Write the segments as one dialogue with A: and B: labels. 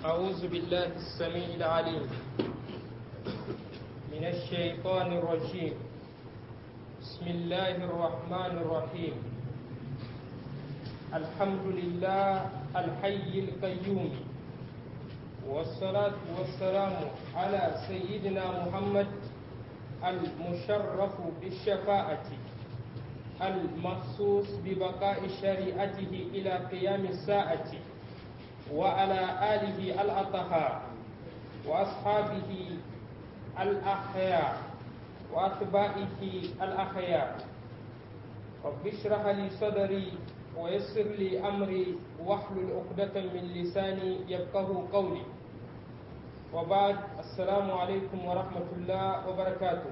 A: أعوذ بالله السميع العليم من الشيطان الرجيم بسم الله الرحمن الرحيم الحمد لله الحي القيوم والصلاة والسلام على سيدنا محمد المشرف بالشفاعة المخصوص ببقاء شريعته إلى قيام الساعة وعلى آله الأطهار وأصحابه الأحياء وأتباعه الأخيار رب اشرح لي صدري ويسر لي أمري واحلل عقدة من لساني يفقه قولي وبعد السلام عليكم ورحمة الله وبركاته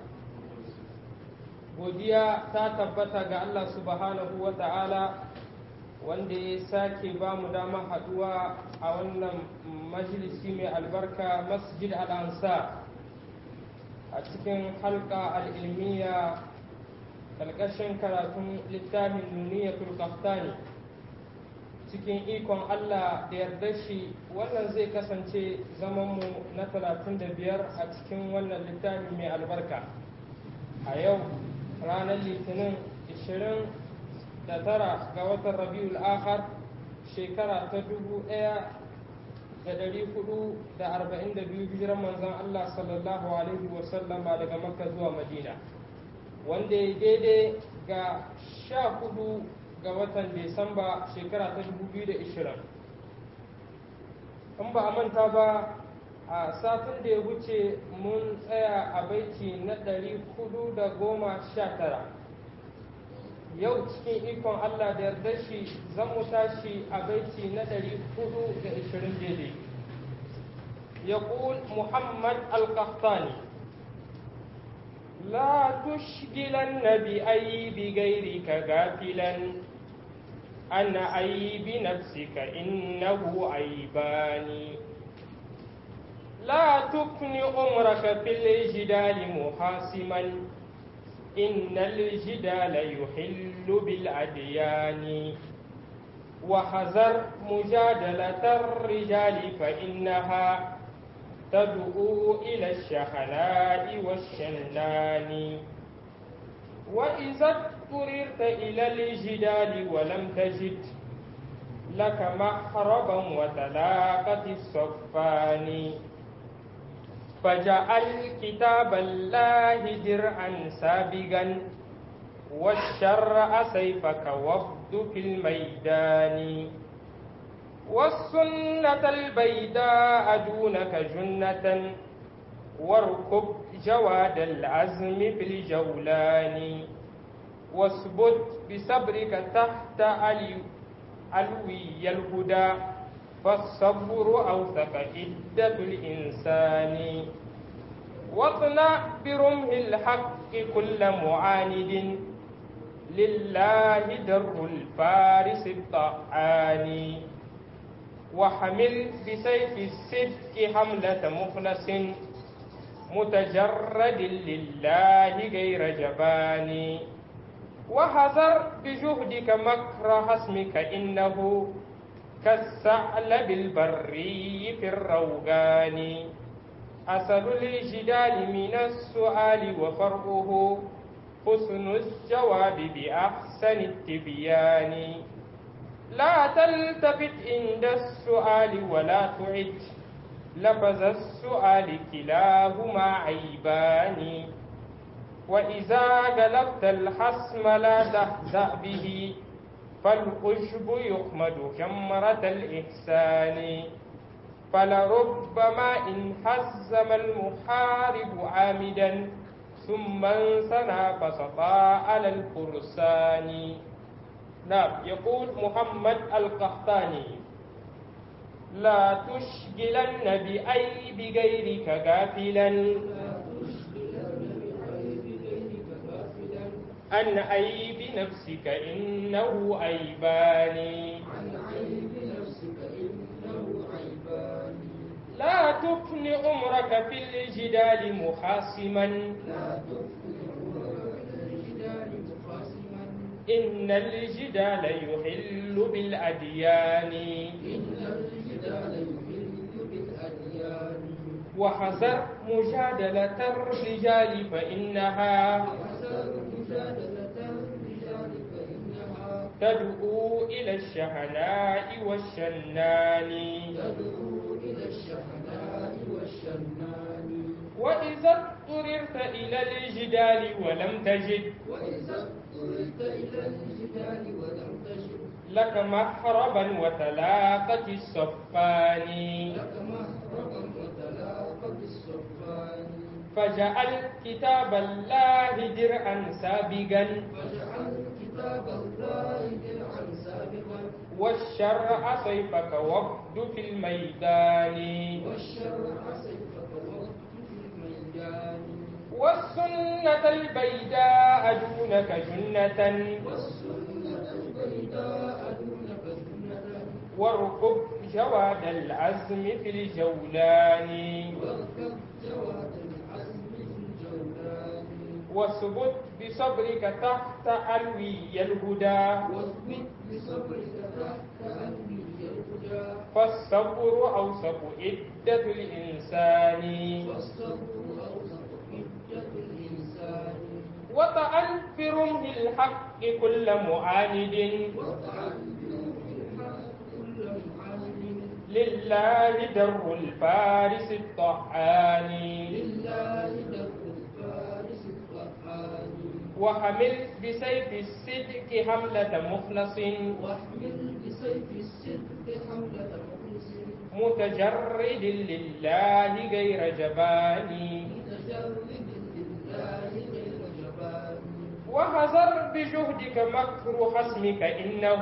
A: godiya ta tabbata ga Allah subhanahu wa ta'ala wanda ya sake ba mu dama haduwa a wannan majalisi mai albarka masjid al'ansa a cikin halka al'ilmiya ƙarƙashin karatun littafin nuniyatul kaftani cikin ikon Allah da yarda shi wannan zai kasance zamanmu na 35 a cikin wannan littafi mai albarka a yau ranar litinin 29 ga watan rabiul akhar shekara ta 1442 hijiran manzon Allah sallallahu alaihi wasallama daga makka zuwa madina wanda ya daidai ga 14 ga watan Desamba shekara ta 2020 in ba a manta ba a satin da ya wuce mun tsaya a baiti na 419 yau cikin ikon Allah da yarda shi zan mu tashi a baiti na 420 daidai يقول محمد القحطاني لا تشغلن بأيب غيرك غافلا عن عيب نفسك إنه عيبان لا تكن عمرك في الجدال محاسما إن الجدال يحل بالأديان وحذر مجادلة الرجال فإنها تدعو إلى الشحناء والشنان وإذا اضطررت إلى الجدال ولم تجد لك محربا وتلاقة الصفان فجعل كتاب الله درعا سابقا والشرع سيفك وابد في الميدان والسنة البيداء دونك جنة واركب جواد العزم في الجولان واثبت بصبرك تحت علي علوي الهدى فالصبر أوثق عدة الإنسان واطلع برمه الحق كل معاند لله در الفارس الطعان وحمل بسيف الصدق حملة مخلص متجرد لله غير جبان وحذر بجهدك مكر حسمك إنه كالثعلب البري في الروغان أصل الجدال من السؤال وفرعه حسن الجواب بأحسن التبيان لا تلتفت عند السؤال ولا تعد لفظ السؤال كلاهما عيبان وإذا قلبت الحسم لا تهزأ به فالخشب يخمد جمرة الإحسان فلربما إن حزم المحارب عامدا ثم انسنى فسطى على الفرسان نعم يقول محمد القحطاني لا تشغلن بأيب غيرك غافلا عن عيب نفسك إنه عيبان لا تفن عمرك في الجدال محاسما إن الجدال يحل بالأديان
B: إن الجدال يحل
A: وحذر مجادلة الرجال فإنها تدعو إلى الشهناء والشنان وإذا اضطررت إلى الجدال ولم تجد لك محربا وتلاقة الصفان فجعل كتاب الله درعا سابقا والشرع سيفك وفد في الميدان والسنة البيداء دونك جنة واركب جواد العزم في الجولان واثبت بصبرك تحت علوي الهدى فالصبر أوسط عدة الإنسان وطعن في رمه الحق كل معاند لله در الفارس الطعان وحمل بسيف الصدق حملة مخلص متجرد لله غير جبان وحذر بجهدك مكر حسمك إنه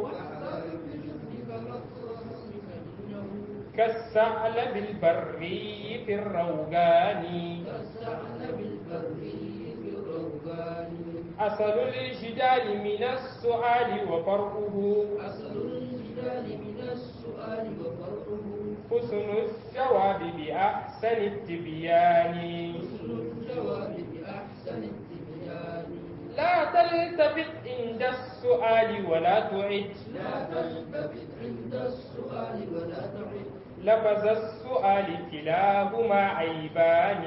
A: كالثعلب البري في الروغان أصل الجدال من السؤال وفرقه حسن الجواب بأحسن التبيان لا تلتفت عند السؤال ولا تعد لفظ السؤال كلاهما عيبان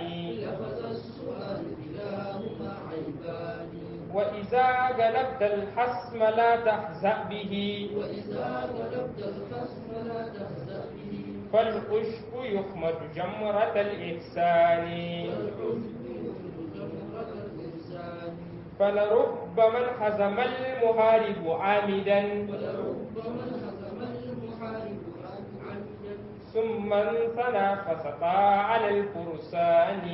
A: وإذا غلبت الحسم لا تحزأ به فالعشب يخمد جمرة الإحسان فلرب من حزم المحارب عامدا ثم انثنى فسقى على الفرسان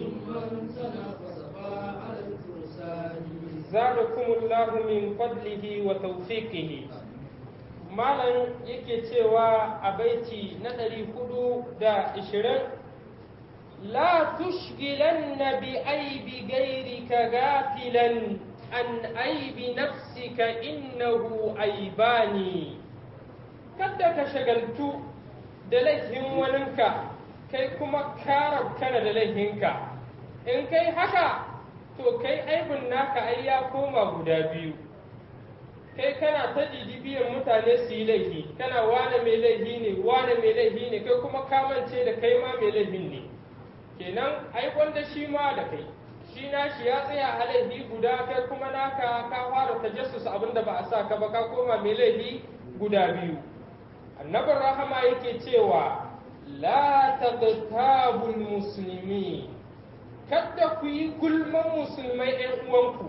A: زادكم الله من فضله وتوفيقه malam yake cewa a baiti na ɗari hudu da ishirin la tushgilanna bi aibi gairika gafilan an aibi nafsika innahu aibani kada ka shagaltu da laifin waninka kai kuma ka kana da laifinka in kai haka to kai aibin naka ai ya koma guda biyu kai kana ta biyan mutane su yi laifi kana wane mai laifi ne wane mai laifi ne kai kuma kamance da kai ma mai laifin ne kenan ai wanda shi ma da kai shi na shi ya tsaya a laifi guda kai kuma naka ka fara tajassus abinda ba a sa ka ba ka koma mai laifi guda biyu annabin rahama yake cewa la taqtabul muslimi kada ku yi gulman musulmai ɗan uwanku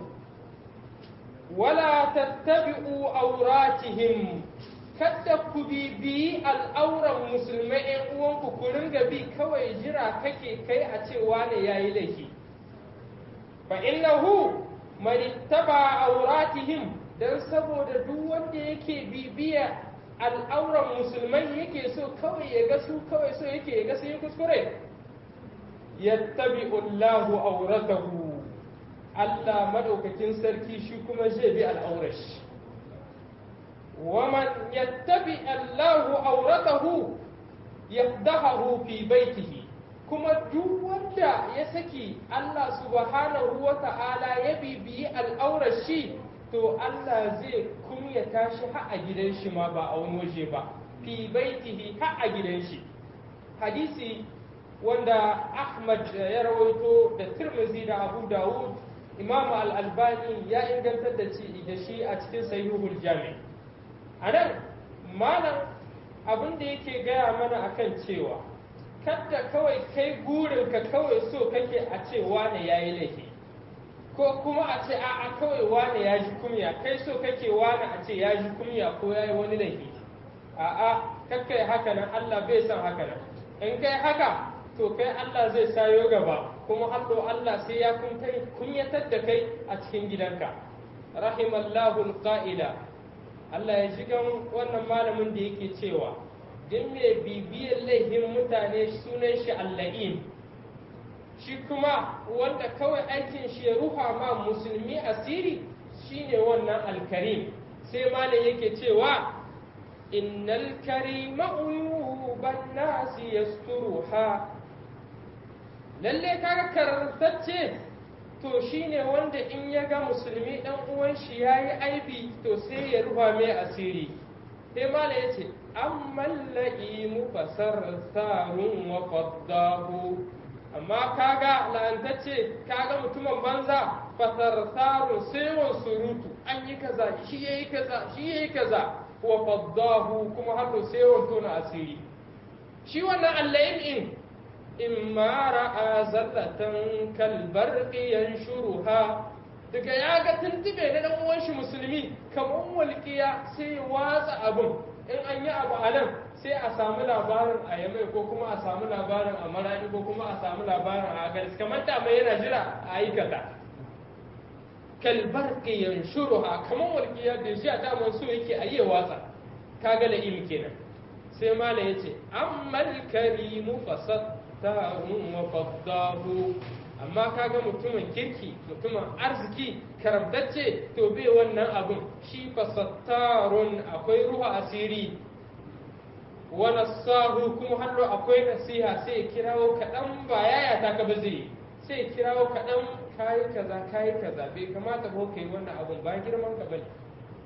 A: wala tattabi'u auratihim kada ku bibiyi al'auran musulmai ‘yan uwanku ku ringa bi kawai jira kake kai a cewa ne ya yi laifi fa innahu manittaba auratihim dan saboda duk wanda yake bibiya al'auran musulmai yake so kawai ya ga su kawai so yake ya ga sun yi kuskure yattabi'u Allahu auratahu Allah madaukakin sarki shi kuma zai bi al'aurashi. Waman yattabi Allahu auratahu yafdahahu fi baitihi kuma duk wanda ya saki Allah subhanahu wa ta'ala ya bibiyi al'aurashi to Allah zai kunyata shi ha a gidan shi ma ba a wani waje ba fi baitihi ha a gidan shi hadisi wanda ahmad ya rawaito da tirmizi da abu dawud imam al-albani ya ingantar da shi a cikin sahihul jami a nan malam abin da yake gaya mana akan cewa kadda kawai kai gurinka kawai so kake a ce wane ya yi laifi ko kuma a ce a'a kawai wane ya ji kumya kai so kake wane a ce ya ji kumya ko ya yi wani laifi a'a kakkai haka nan Allah bai san haka nan in kai haka to kai Allah zai sayo gaba kuma hallo Allah sai ya kunyatar da kai a cikin gidanka rahimallahu alqa'ila Allah ya shigan wannan malamin da yake cewa duk mai bibiyar laifin mutane sunan shi alla'in shi kuma wanda kawai aikin shi ya ruha ma musulmi asiri shine wannan alkarim sai malam yake cewa innal karima uyuban nasi yasturuha lalle kaga karantacce to shine wanda in ya ga musulmi dan uwan shi yayi aibi to sai ya ruha mai asiri sai malam yace amma la'imu fasartarun wa faddahu amma kaga la'antacce kaga mutumin banza fasartarun sai wa surutu an yi kaza shi yayi kaza shi yayi kaza wa faddahu kuma har sai wa tona asiri shi wannan allahin in imma ra'a zallatan kalbarqi yanshuruha daga ya ga tuntube na dan uwan shi musulmi kamar walƙiya sai watsa abun in an yi abu a nan sai a samu labarin a yamai ko kuma a samu labarin a marani ko kuma a samu labarin a agaris kamar da mai yana jira a aikata kalbar ƙiyan shuruha kamar walƙiya da shi a daman so yake a yi watsa kaga da ilmi kenan sai mala ya ce ammal karimu fasattarun wa faddahu amma kaga mutumin kirki mutumin arziki karamtacce to bai wannan abun shi fasattarun akwai ruha asiri wa nasahu kuma hannu akwai nasiha sai kirawo kaɗan ba yaya ta ka ba zai sai kirawo kaɗan kayi kaza kayi kaza bai kamata ba kai wannan abun ba girman ka bane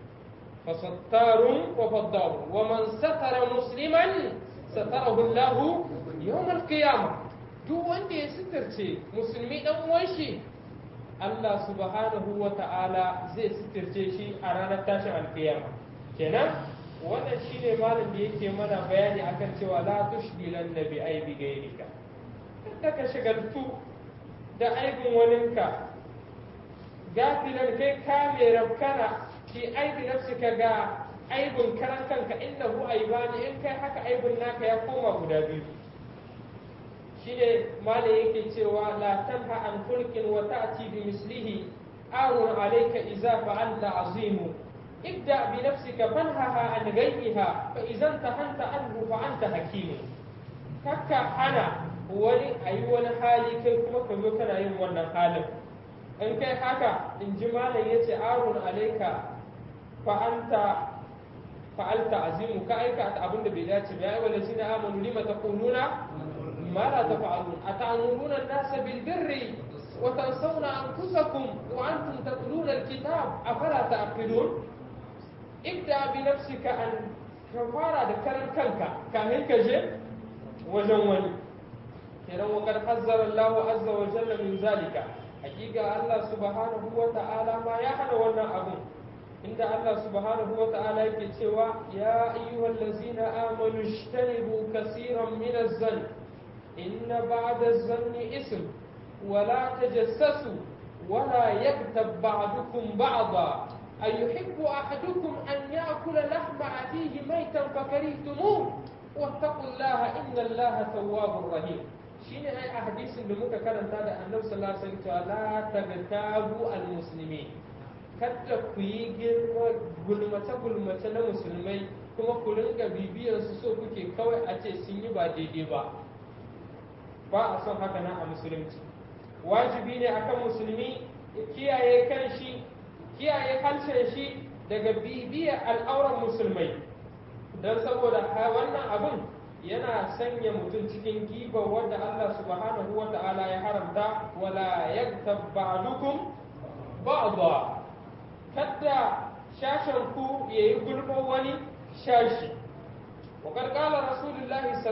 A: fasattarun wa faddahu wa man satara musliman satarahu Allah yawm al-qiyamah duk wanda ya sitirce musulmi dan uwan shi Allah subhanahu wa ta'ala zai sitirce shi a ranar tashin alkiyama kenan wannan shine malam da yake mana bayani akan cewa la tushbilan nabi aibi gairika kada ka shagaltu da aibin waninka gafilan kai ka mai rabkana ki aibi nafsika ga aibin karan kanka innahu aibani in kai haka aibin naka ya koma guda biyu shine malai yake cewa la tanha an hulkin wa ta'ti bi mislihi arun alayka idza fa'alta azimu ibda bi nafsika fanhaha an ghayriha fa idan tahanta anhu fa anta hakim kakka ana wani ayi wani hali kai kuma ka zo kana yin wannan halin in kai haka in ji malam yace arun alayka fa anta fa'alta azimu ka aika abin da bai dace ba ya wala shine amanu lima taquluna ما لا تفعلون أتأمرون الناس بالبر وتنسون أنفسكم وأنتم تتلون الكتاب أفلا تعقلون ابدأ بنفسك أن كفارة ذكر كنك كاهن كجي وجواني كنا وقد حذر الله عز وجل من ذلك حقيقة الله سبحانه وتعالى ما يحن ونا أبو عند الله سبحانه وتعالى يكتوى يا أيها الذين آمنوا اجتنبوا كثيرا من الظن إن بعد الظن اسم ولا تجسسوا ولا يغتب بعضكم بعضا أيحب أحدكم أن يأكل لحم أخيه ميتا فكرهتموه واتقوا الله إن الله تواب رحيم shine ai a hadisin da muka karanta da annabi sallallahu alaihi wasallam la tagtabu almuslimin kada ku yi girma gulmace gulmace na musulmai kuma ku ringa bibiyar su so kuke kawai a ce sun yi ba daidai ba ba a son haka nan a musulunci wajibi ne akan musulmi ya kiyaye kan shi kiyaye harshen shi daga bibiyar al'auran musulmai don saboda wannan abun yana sanya mutum cikin giba wadda Allah subhanahu wa ta'ala ya haramta wala yaktab ba'dukum ba'da kada shashen ku yayi gulma wani shashi وقد قال رسول الله صلى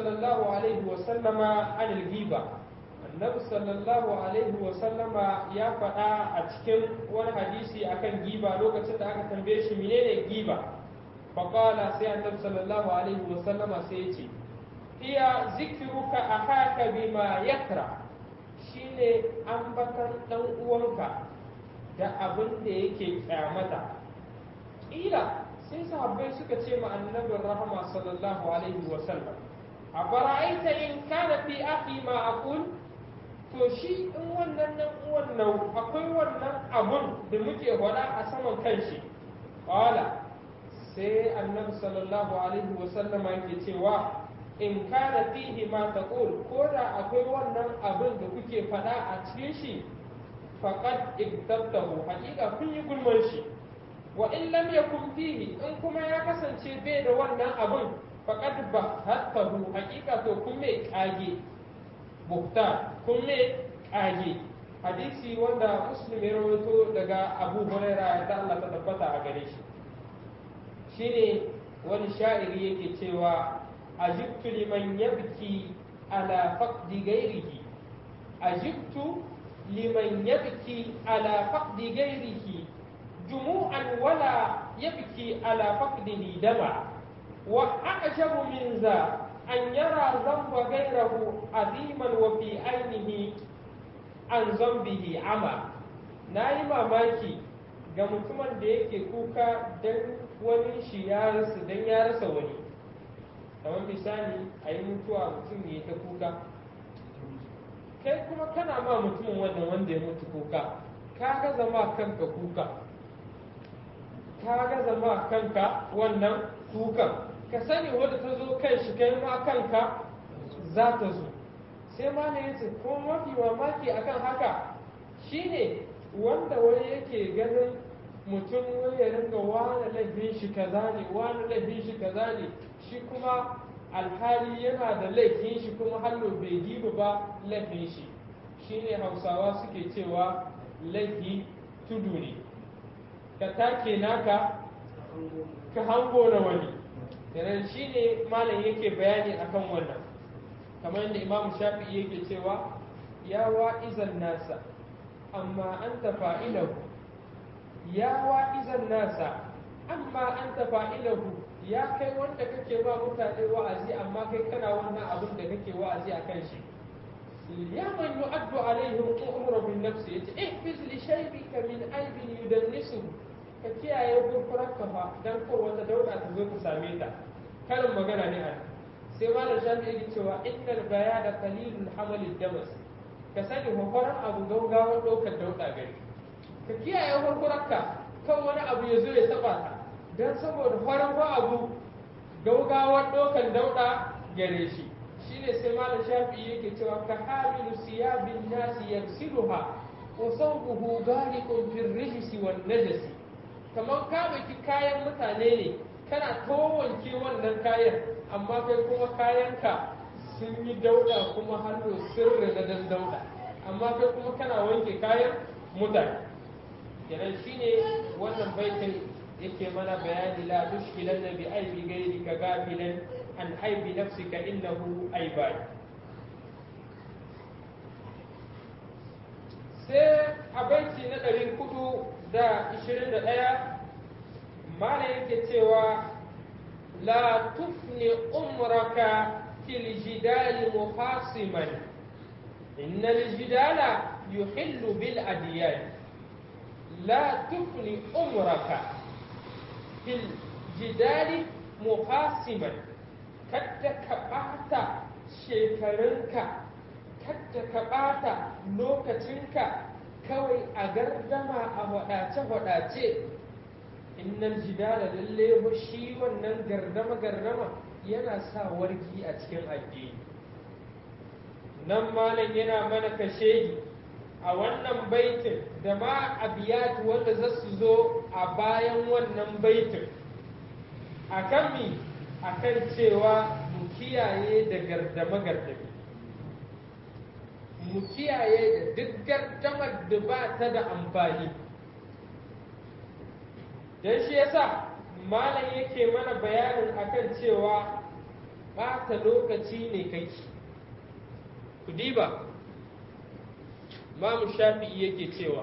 A: sallallahu alaihi wa sallama anil giba annabi sallallahu alaihi wa sallama ya faɗa a cikin wani hadisi akan giba lokacin da aka tambaye shi menene giba faqala sai annabi sallallahu alaihi wa sallama sai ya ce iya zikruka ahaka bima yakra shine ambatan dan uwanka da abin da yake kyamata ƙila sai sahabbai suka ce ma annabin rahama sallallahu alaihi wa sallam a bara'aita in kana fi akhi ma aqul to shi in wannan nan wannan akwai wannan abun da muke faɗa a saman kanshi qala sai annabi sallallahu alaihi wa sallam yake cewa in kana fihi ma taqul ko da akwai wannan abin da kuke faɗa a cikin shi faqad iktabtahu haƙiƙa kun yi gulman shi wa in lam yakun fihi in kuma ya kasance bai da wannan abin faqad bahattahu haƙiƙa to kun mai kage buhta kun mai kage hadisi wanda muslim ya rawaito daga abu huraira da Allah ta tabbata a gare shi shine wani sha'iri yake cewa ajibtu liman yabki ala faqdi ghairihi ajibtu liman yabki ala faqdi ghairihi jumu'an wala yabki ala faqdihi dama wa a'jabu min za an yara zamba ghairahu aziman wa fi ainihi an zambihi ama nayi mamaki ga mutumin da yake kuka dan wani shi ya rasa dan ya rasa wani kamar misali a yi mutuwa mutum ya ta kuka kai kuma kana ma mutumin wannan wanda ya mutu kuka ka ga zama kanka kuka ka ga zama kanka wannan kukan ka sani wadda ta zo kan shi kai ma kanka za ta zo sai ma ne yace ko mafi mamaki akan haka shine wanda wani yake ganin mutum wani ya ringa wani laifin shi kaza ne wani laifin shi kaza ne shi kuma alhali yana da laifin shi kuma hallo bai diba ba laifin shi shine hausawa suke cewa laifi tudu ne ka take naka ka hango na wani kenan shine malam yake bayani akan wannan kamar yadda imamu shafi'i yake cewa ya wa'izan nasa amma anta fa'ilahu ya wa'izan nasa amma anta fa'ilahu ya kai wanda kake ba mutane wa'azi amma kai kana wannan abin da kake wa'azi a kan shi ya man yu'addu alaihim umru bin nafsi yace ihfiz li shaybika min aibin yudannisu ka kiyaye gurfurarka fa dan ko wata dauda ta zo ta same ta karin magana ne a sai malam shafi yake cewa innal bayada qalilul hamalid damas ka sani hofaran abu gaugawa ɗaukar dauda gari ka kiyaye gurfurarka kan wani abu ya zo ya taba ta don saboda farin ba abu gaugawar ɗaukar dauɗa gare shi shine sai malam shafi yake cewa ka hamilu siyabin nasi yaksiluha wa sawbuhu gariqun fil rijsi wan najasi kamar ka baki kayan mutane ne kana towanke wannan kayan amma kai kuma kayanka sun yi dauɗa kuma hannu sirri na dan dauɗa amma kai kuma kana wanke kayan mutane kenan shine wannan baitin yake mana bayani la tushkilan bi aibi gairi ka gafilan an aibi nafsika innahu aibai sai a baiti na ɗari hudu da ishirin da ɗaya mana yake cewa la tufni umraka fil jidali muhasiman innal jidala yuhillu bil adiyan la tufni umraka fil jidali muhasiman kadda ka ɓata shekarunka kadda ka ɓata lokacinka kawai a gardama a waɗace-waɗace innal jidala lalle shi wannan gardama-gardama yana sa wargi a cikin addini nan malam yana mana kashedi a wannan baitin da ma abiyat wanda za su zo a bayan wannan baitin a kan mi a kan cewa mu kiyaye da gardama gardami mu kiyaye da duk gardamar da ba ta da amfani don shi yasa malam yake mana bayanin akan cewa ɓata lokaci ne kai ku diba mamu shafi'i yake cewa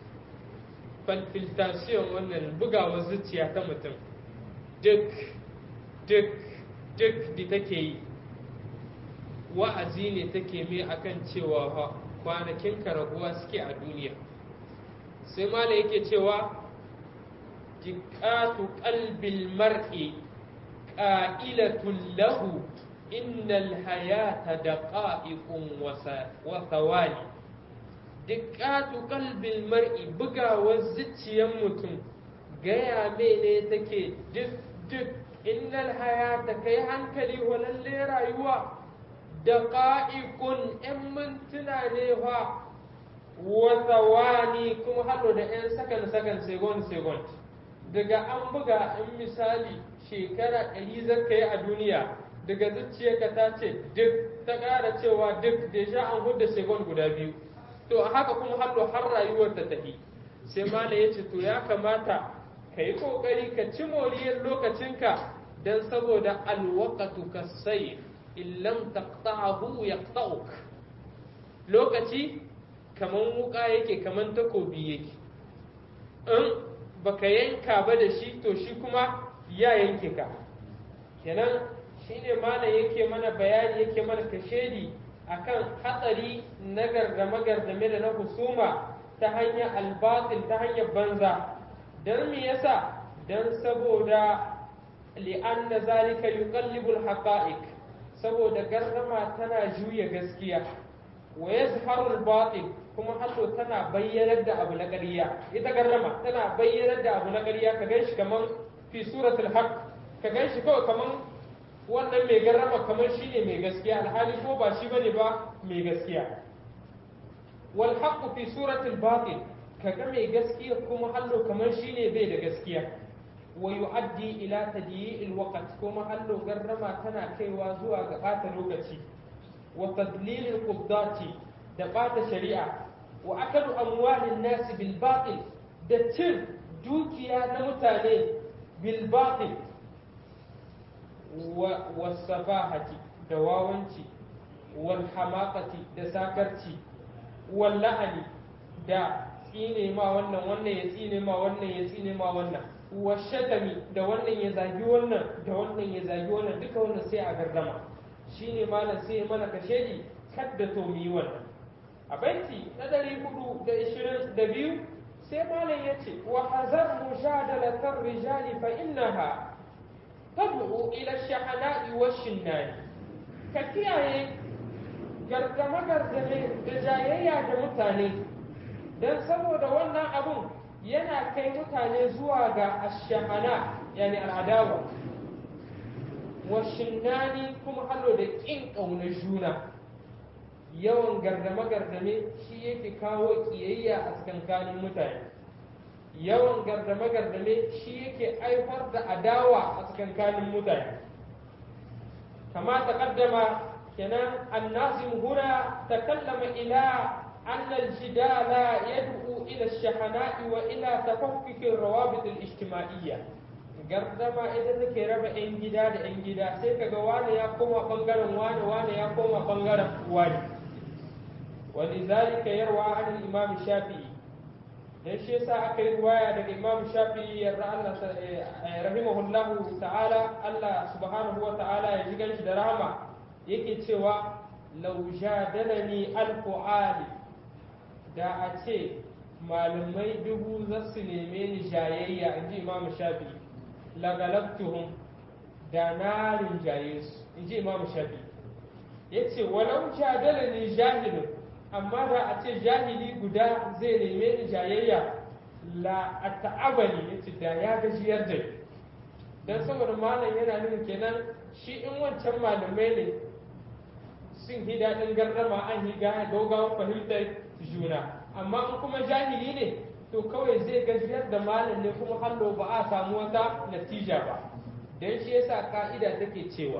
A: palpitation wannan bugawar zuciya ta mutum duk duk duk da take yi wa'azi ne take mai akan cewa kwanakin karaguwa suke a duniya sai mala yake cewa jiƙatu ƙalbil mar'i ƙa'ilatun lahu innal hayata da ƙa'iƙun wasawani jiƙatu ƙalbil mar'i bugawar zuciyar mutum gaya mene take duk duk innal hayata kai hankali walalle rayuwa da ƙa'ikun ‘yan mintuna ne fa wasawani kuma haɗo da ‘yan sakan sakan segon segon daga an buga in misali shekara ɗari zaka yi a duniya daga zuciyarka ta ce duk ta ƙara cewa duk da sha an hudda segon guda biyu to a haka kuma haɗo har rayuwar ta tafi sai mala ya ce to ya kamata ka yi ƙoƙari ka ci moriyar lokacinka don saboda alwakatu ka sai in lam taqta'ahu yaqta'uk lokaci kaman wuka yake kaman takobi yake in baka yanka ba da shi to shi kuma ya yanke ka kenan shine malam yake mana bayani yake mana kashedi akan hatsari na gardame gardame da na husuma ta hanyar albatil ta hanyar banza dan me yasa dan saboda li'anna zalika yuqallibu al-haqa'iq saboda gardama tana juya gaskiya wa yazharu al-batil kuma hato tana bayyanar da abu na ƙarya ita gardama tana bayyanar da abu na ƙarya ka ganshi kaman fi suratul haqq ka ganshi kawai kaman wannan mai gardama kaman shine mai gaskiya alhali ko ba shi bane ba mai gaskiya wal haqq fi suratul batil kaga mai gaskiya kuma hallo kaman shine bai da gaskiya wa yu'addi ila tadyi'il waqt kuma hallo garrama tana kaiwa zuwa ga bata lokaci wa tadlilil quddati da bata shari'a wa akalu amwalin nasi bil batil da cin dukiya na mutane bil batil wa wasafahati da wawanci wal hamaqati da sakarci wal la'ani da tsine ma wannan wannan ya tsine ma wannan ya tsine ma wannan washatami da wannan ya zagi wannan da wannan ya zagi wannan duka wannan sai a gardama shine malam sai mana kashedi kadda to mu yi wannan a baiti na ɗari hudu da ishirin da biyu sai malam ya ce wa hazar mujadalatar rijali fa innaha tad'u ila shahana'i wa shinnani ka kiyaye gargame gargame da jayayya da mutane dan saboda wannan abun yana kai mutane zuwa ga ashahana yani al'adawa wa shinnani kuma hallo da ƙin ƙaunar juna yawan gardame-gardame shi yake kawo ƙiyayya a tsakankanin mutane yawan gardame-gardame shi yake haifar da adawa a tsakankanin mutane kama ta kaddama kenan annazim huna takallama ila أن الجدال يدعو إلى الشحناء وإلى تفكك الروابط الاجتماعية gardama ita take raba 'yan gida da 'yan gida sai kaga wani ya koma bangaren wani wani ya koma bangaren wani wani zalika yarwa an imam shafi'i dan shi yasa aka yi ruwaya daga imam shafi'i yarda Allah rahimahullahu ta'ala Allah subhanahu wa ta'ala ya ji ganshi da rahama yake cewa law jadalani alfu ali da a ce malamai dubu za su neme ni jayayya in ji imam shafi lagalabtuhum da na rinjaye su in ji imam shafi ya ce walau jadala ni jahilun amma da a ce jahili guda zai neme ni jayayya la a ta'abani ya ce da ya gajiyar da ni don saboda malam yana nuna kenan shi in wancan malamai ne sun hi daɗin gardama an hi gaugawa fahimtar juna amma in kuma jahili ne to kawai zai gajiyar da malam ne kuma hallo ba a samu wata natija ba don shi yasa ka'ida take cewa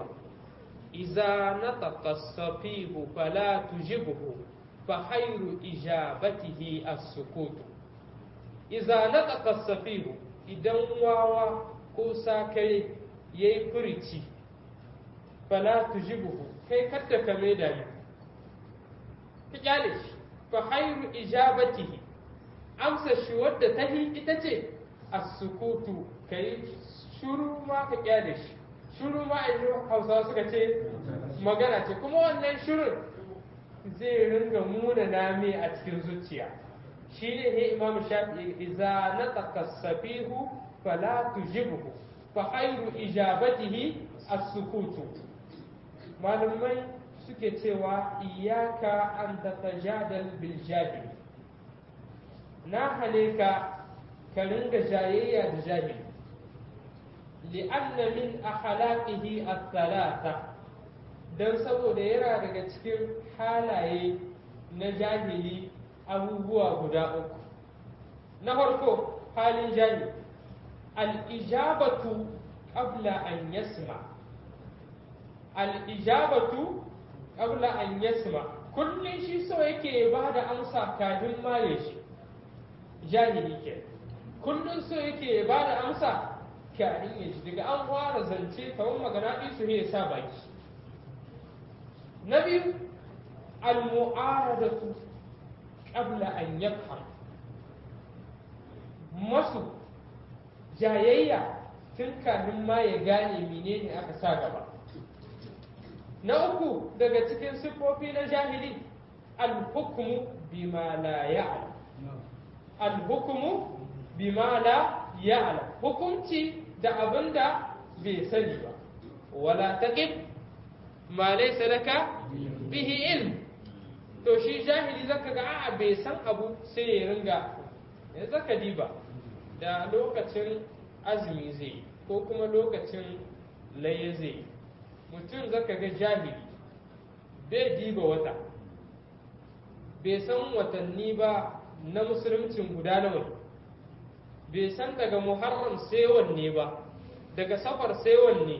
A: iza nataqa safihu fala tujibhu fa khairu ijabatihi as-sukut iza nataqa safihu idan wawa ko sakare yayi furici fala tujibuhu kai kadda ka mai da ka kyale shi fa khairu ijabatihi amsa shi wadda ta hi ita ce as-sukutu kai shuru ma ka kyale shi shuru ma a hausawa suka ce magana ce kuma wannan shurun zai ringa muna name a cikin zuciya shi ne ne imam shafi'i idza nataqa safihu fala tujibhu fa khairu ijabatihi as-sukutu malumai suke cewa iyaka an tatajadal bil jahil na hane ka ka ringa jayayya da jahili li'anna min akhlaqihi at-thalatha dan saboda yana daga cikin halaye na jahili abubuwa guda uku na farko halin jahili al-ijabatu qabla an yasma al-ijabatu qabla an yasma kullun shi so yake ba da amsa kafin ma ya shi jahili ke kullun so yake ba da amsa kafin ya ji daga an fara zance kawai magana isu ya sa baki na biyu al-mu'aradatu qabla an yafham masu jayayya tun kafin ma ya gane menene aka sa gaba na uku daga cikin siffofi na jahili al-hukmu bima la ya'lam al-hukmu bima la ya'lam hukunci da abinda bai sani ba wala taqib ma laysa laka bihi ilm to shi jahili zaka ga a'a bai san abu sai ya ringa ya zaka diba da lokacin azumi zai ko kuma lokacin laye zai mutum zaka ga jahili bai diba wata bai san watanni ba na musulmcin guda nawa bai san daga muharram sai wanne ba daga safar sai wanne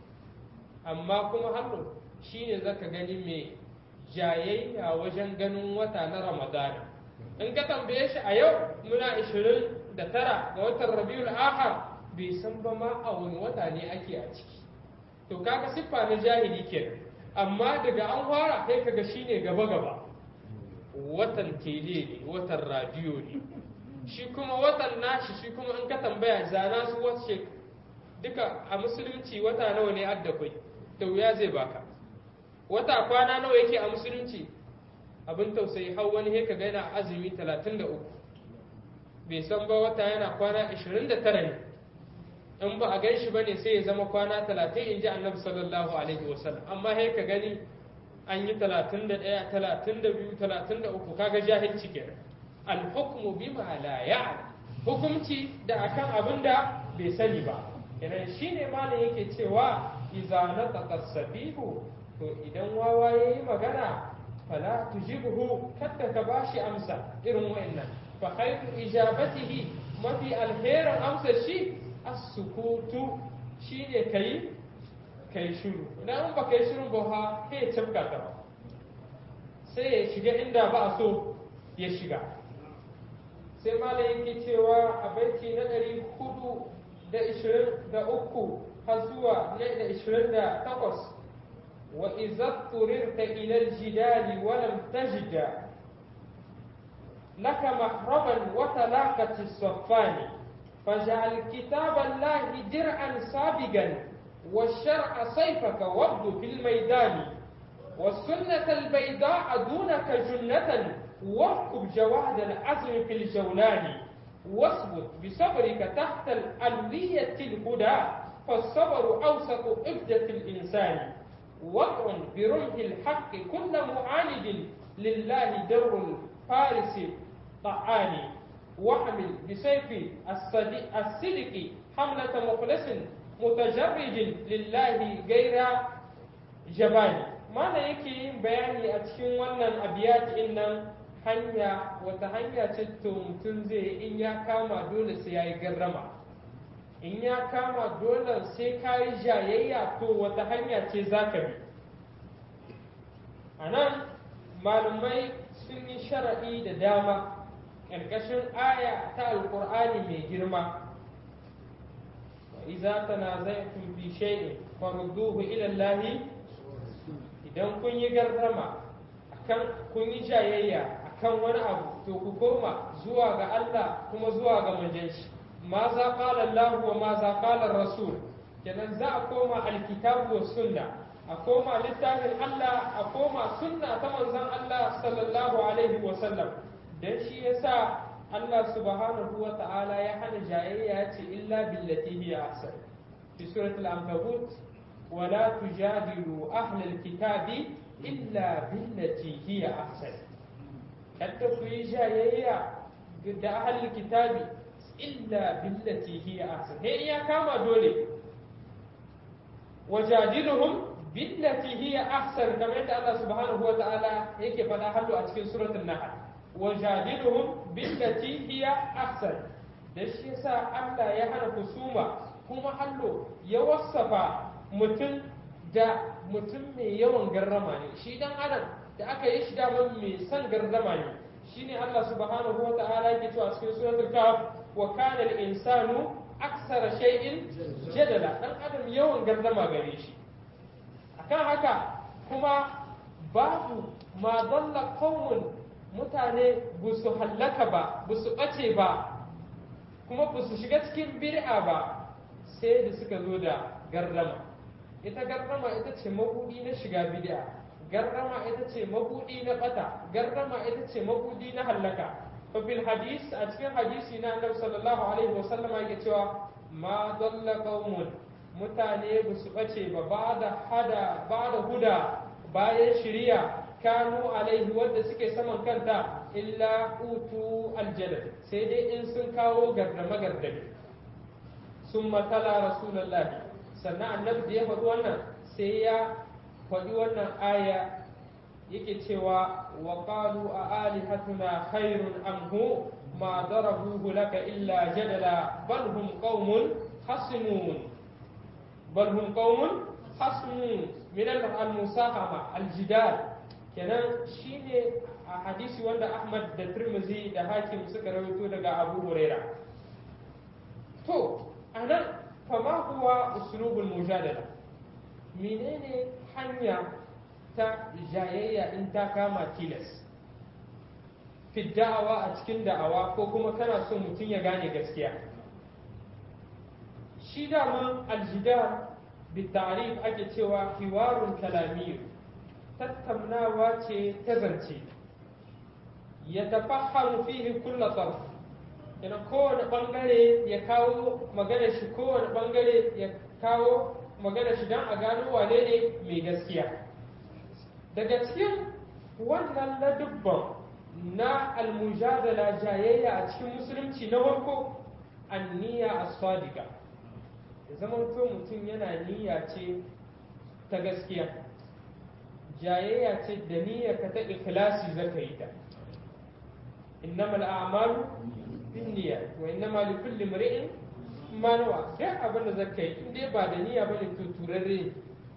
A: amma kuma hannu shine zaka gani mai jayayya wajen ganin wata na ramadana in ka tambaye shi a yau muna 29 ga watan rabiul akhar bai san ba ma a wani wata ne ake a ciki to kaga siffa na jahili kenan amma daga an fara kai kaga shine gaba gaba watan tele ne watan radiyo ne shi kuma watan nashi shi kuma in ka tambaya zana su wace duka a musulunci wata nawa ne adda kai da wuya zai baka wata kwana nawa yake a musulunci abin tausayi har wani he ka yana azumi 33 bai san ba wata yana kwana 29 ne in ba a gan shi bane sai ya zama kwana 30 in ji annabi sallallahu alaihi wasallam amma he ka gani an yi 31 32 33 kaga jahilci kenan al-hukmu bima la ya'lam hukumci da akan abin da bai sani ba kenan shine malam yake cewa idza nataqa sabihu to idan wawa yayi magana fala tujibhu kadda ka bashi amsa irin wa'annan fa khayru ijabatihi mafi alherin amsa shi as-sukutu shine kai kai shiru idan ba kai shiru ba ha kai tabka ta sai ya shiga inda ba a so ya shiga sai malam yake cewa a baiti na ɗari hudu da ishirin da uku har zuwa na da ishirin da takwas wa izat turirta ilal jidali walam tajida laka mahraban wa talaqati saffani فاجعل كتاب الله درعا سابقا والشرع سيفك وابد في الميدان والسنة البيضاء دونك جنة واركب جواد العزم في الجولان واثبت بصبرك تحت الألوية الهدى فالصبر أوسط إبدة الإنسان وطع برمح الحق كل معاند لله در الفارس طعان واحمل بسيف الصدق حملة مخلص متجرد لله غير جبان mana yake yin bayani a cikin wannan abiyat nan hanya wata hanya ce to mutum zai in ya kama dole sai ya yi garrama in ya kama dole sai ka yi jayayya to wata hanya ce za ka bi a nan malumai sun yi sharaɗi da dama ƙarƙashin aya ta alƙur'ani mai girma iza tanaza'tum fi shay'in farudduhu ila Allahi idan kun yi gardama akan kun yi jayayya akan wani abu to ku koma zuwa ga Allah kuma zuwa ga manzon shi ma za qala Allah wa ma za qala Rasul kenan za a koma alkitabu wa sunna a koma littafin Allah a koma sunna ta manzon Allah sallallahu alaihi wa sallam dan shi yasa Allah subhanahu wa ta'ala ya hana jayayya ya ce illa billati hiya ahsan fi suratul ankabut ولا تجادلوا أهل الكتاب إلا بالتي هي أحسن حتى في جاية da أهل الكتاب إلا بالتي هي أحسن هي كما دولي وجادلهم بالتي هي أحسن كما يدعى الله سبحانه وتعالى هيك فلا حلو أتكين سورة النحل وجادلهم بالتي هي أحسن da shi yasa Allah ya hana kusuma kuma hallo ya wasafa mutum da mutum mai yawan garrama ne shi dan adam da aka yi shi daman mai son garrama ne shine Allah subhanahu wa ta'ala yake cewa cikin suratul kahf wa kana al-insanu aksara shay'in jadala dan adam yawan garrama gare shi akan haka kuma babu ma dalla qaumun mutane ba su hallaka ba ba su bace ba kuma ba su shiga cikin bid'a ba sai da suka zo da garrama ita garrama ita ce mabudi na shiga bid'a garrama ita ce mabudi na bata garrama ita ce mabudi na hallaka fa bil hadis a cikin hadisi na annabi sallallahu alaihi wasallama yake cewa ma dalla qaumun mutane ba su bace ba ba da hada ba da huda bayan shiriya kanu alaihi wanda suke saman kanta illa utu aljadal sai dai in sun kawo gardama gardame sun matala rasulullahi sannan annabi da ya faɗi wannan sai ya faɗi wannan aya yake cewa wa qalu a alihatuna khairun am hu ma darabuhu laka illa jadala bal hum qaumun khasimun bal hum qaumun khasimun min al-musahama al-jidal kenan shine a hadisi wanda Ahmad da Tirmidhi da Hakim suka rawaito daga Abu Huraira to anan fama huwa uslubul mujadala menene hanya ta jayayya in ta kama tilas fi da'awa a cikin da'awa ko kuma kana so mutum ya gane gaskiya shi daman aljidar bitarif ake cewa hiwarun kalamiyyu tattaunawa ce ta zance ya tafahamu fihi kulla tsarf yana kowane bangare ya kawo magana shi kowane bangare ya kawo magana shi don a gano wane ne mai gaskiya daga cikin wannan ladubban na almujadala jayayya a cikin musulunci na farko anniya as-sadiqa ya zama mutum yana niyya ce ta gaskiya jayayya ce da niyyar ka ta ikhlasi zaka yi ta innama al'amalu binniyat wa innama likulli imri'in ma nawa duk abin da zaka yi in dai ba da niyya bane to turarre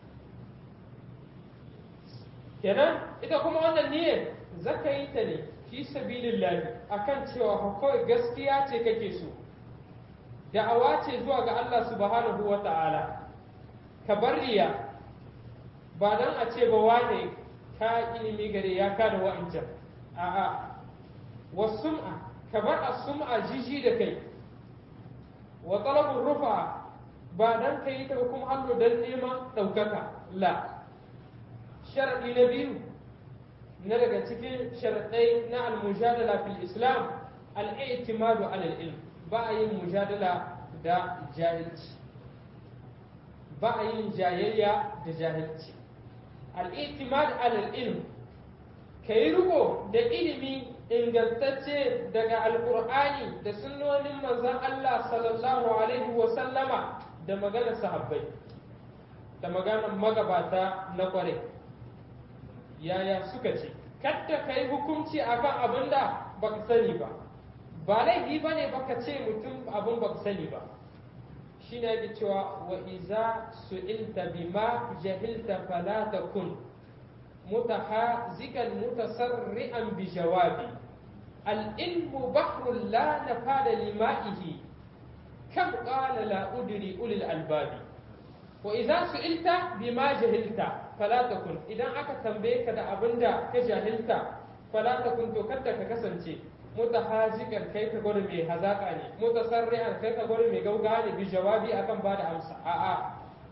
A: kenan ita kuma wannan niyyar zaka yi ta ne fi sabilillah akan cewa kawai gaskiya ce kake so da'awa ce zuwa ga Allah subhanahu wa ta'ala ka bar riya ba dan a ce ba wane ka ilimi gare ya ka da wa'ancan a'a wasum'a ka bar as-sum'a jiji da kai wa talabur rufa ba dan kai ta kuma hannu dan neman daukaka la sharadi na biyu na daga cikin sharadai na al-mujadala fil islam al-i'timadu ala al-ilm ba a yin mujadala da jahilci ba a yin jayayya da jahilci al'itimad alal ilm ka yi riko da ilimi ingantacce daga alkur'ani da sunnonin manzon Allah sallallahu alaihi wasallama da maganar sahabbai da maganar magabata na kware yaya suka ce kadda ka yi hukunci akan abin da baka sani ba ba laifi ba ne baka ce mutum abin baka sani ba shi ne yake cewa wa iza su'ilta bima jahilta fala takun mutahazikan mutasarri'an bi jawabi al-ilmu bahrun la nafada lima'ihi kam qala la udri ulil albabi wa idza su'ilta bima jahilta fala takun idan aka tambaye ka da abinda ka jahilta fala takun to kada ka kasance mutahazikan kai ka gwada mai hazaka ne mutasarri'an kai ka gwada mai gauga ne bi jawabi akan bada amsa a'a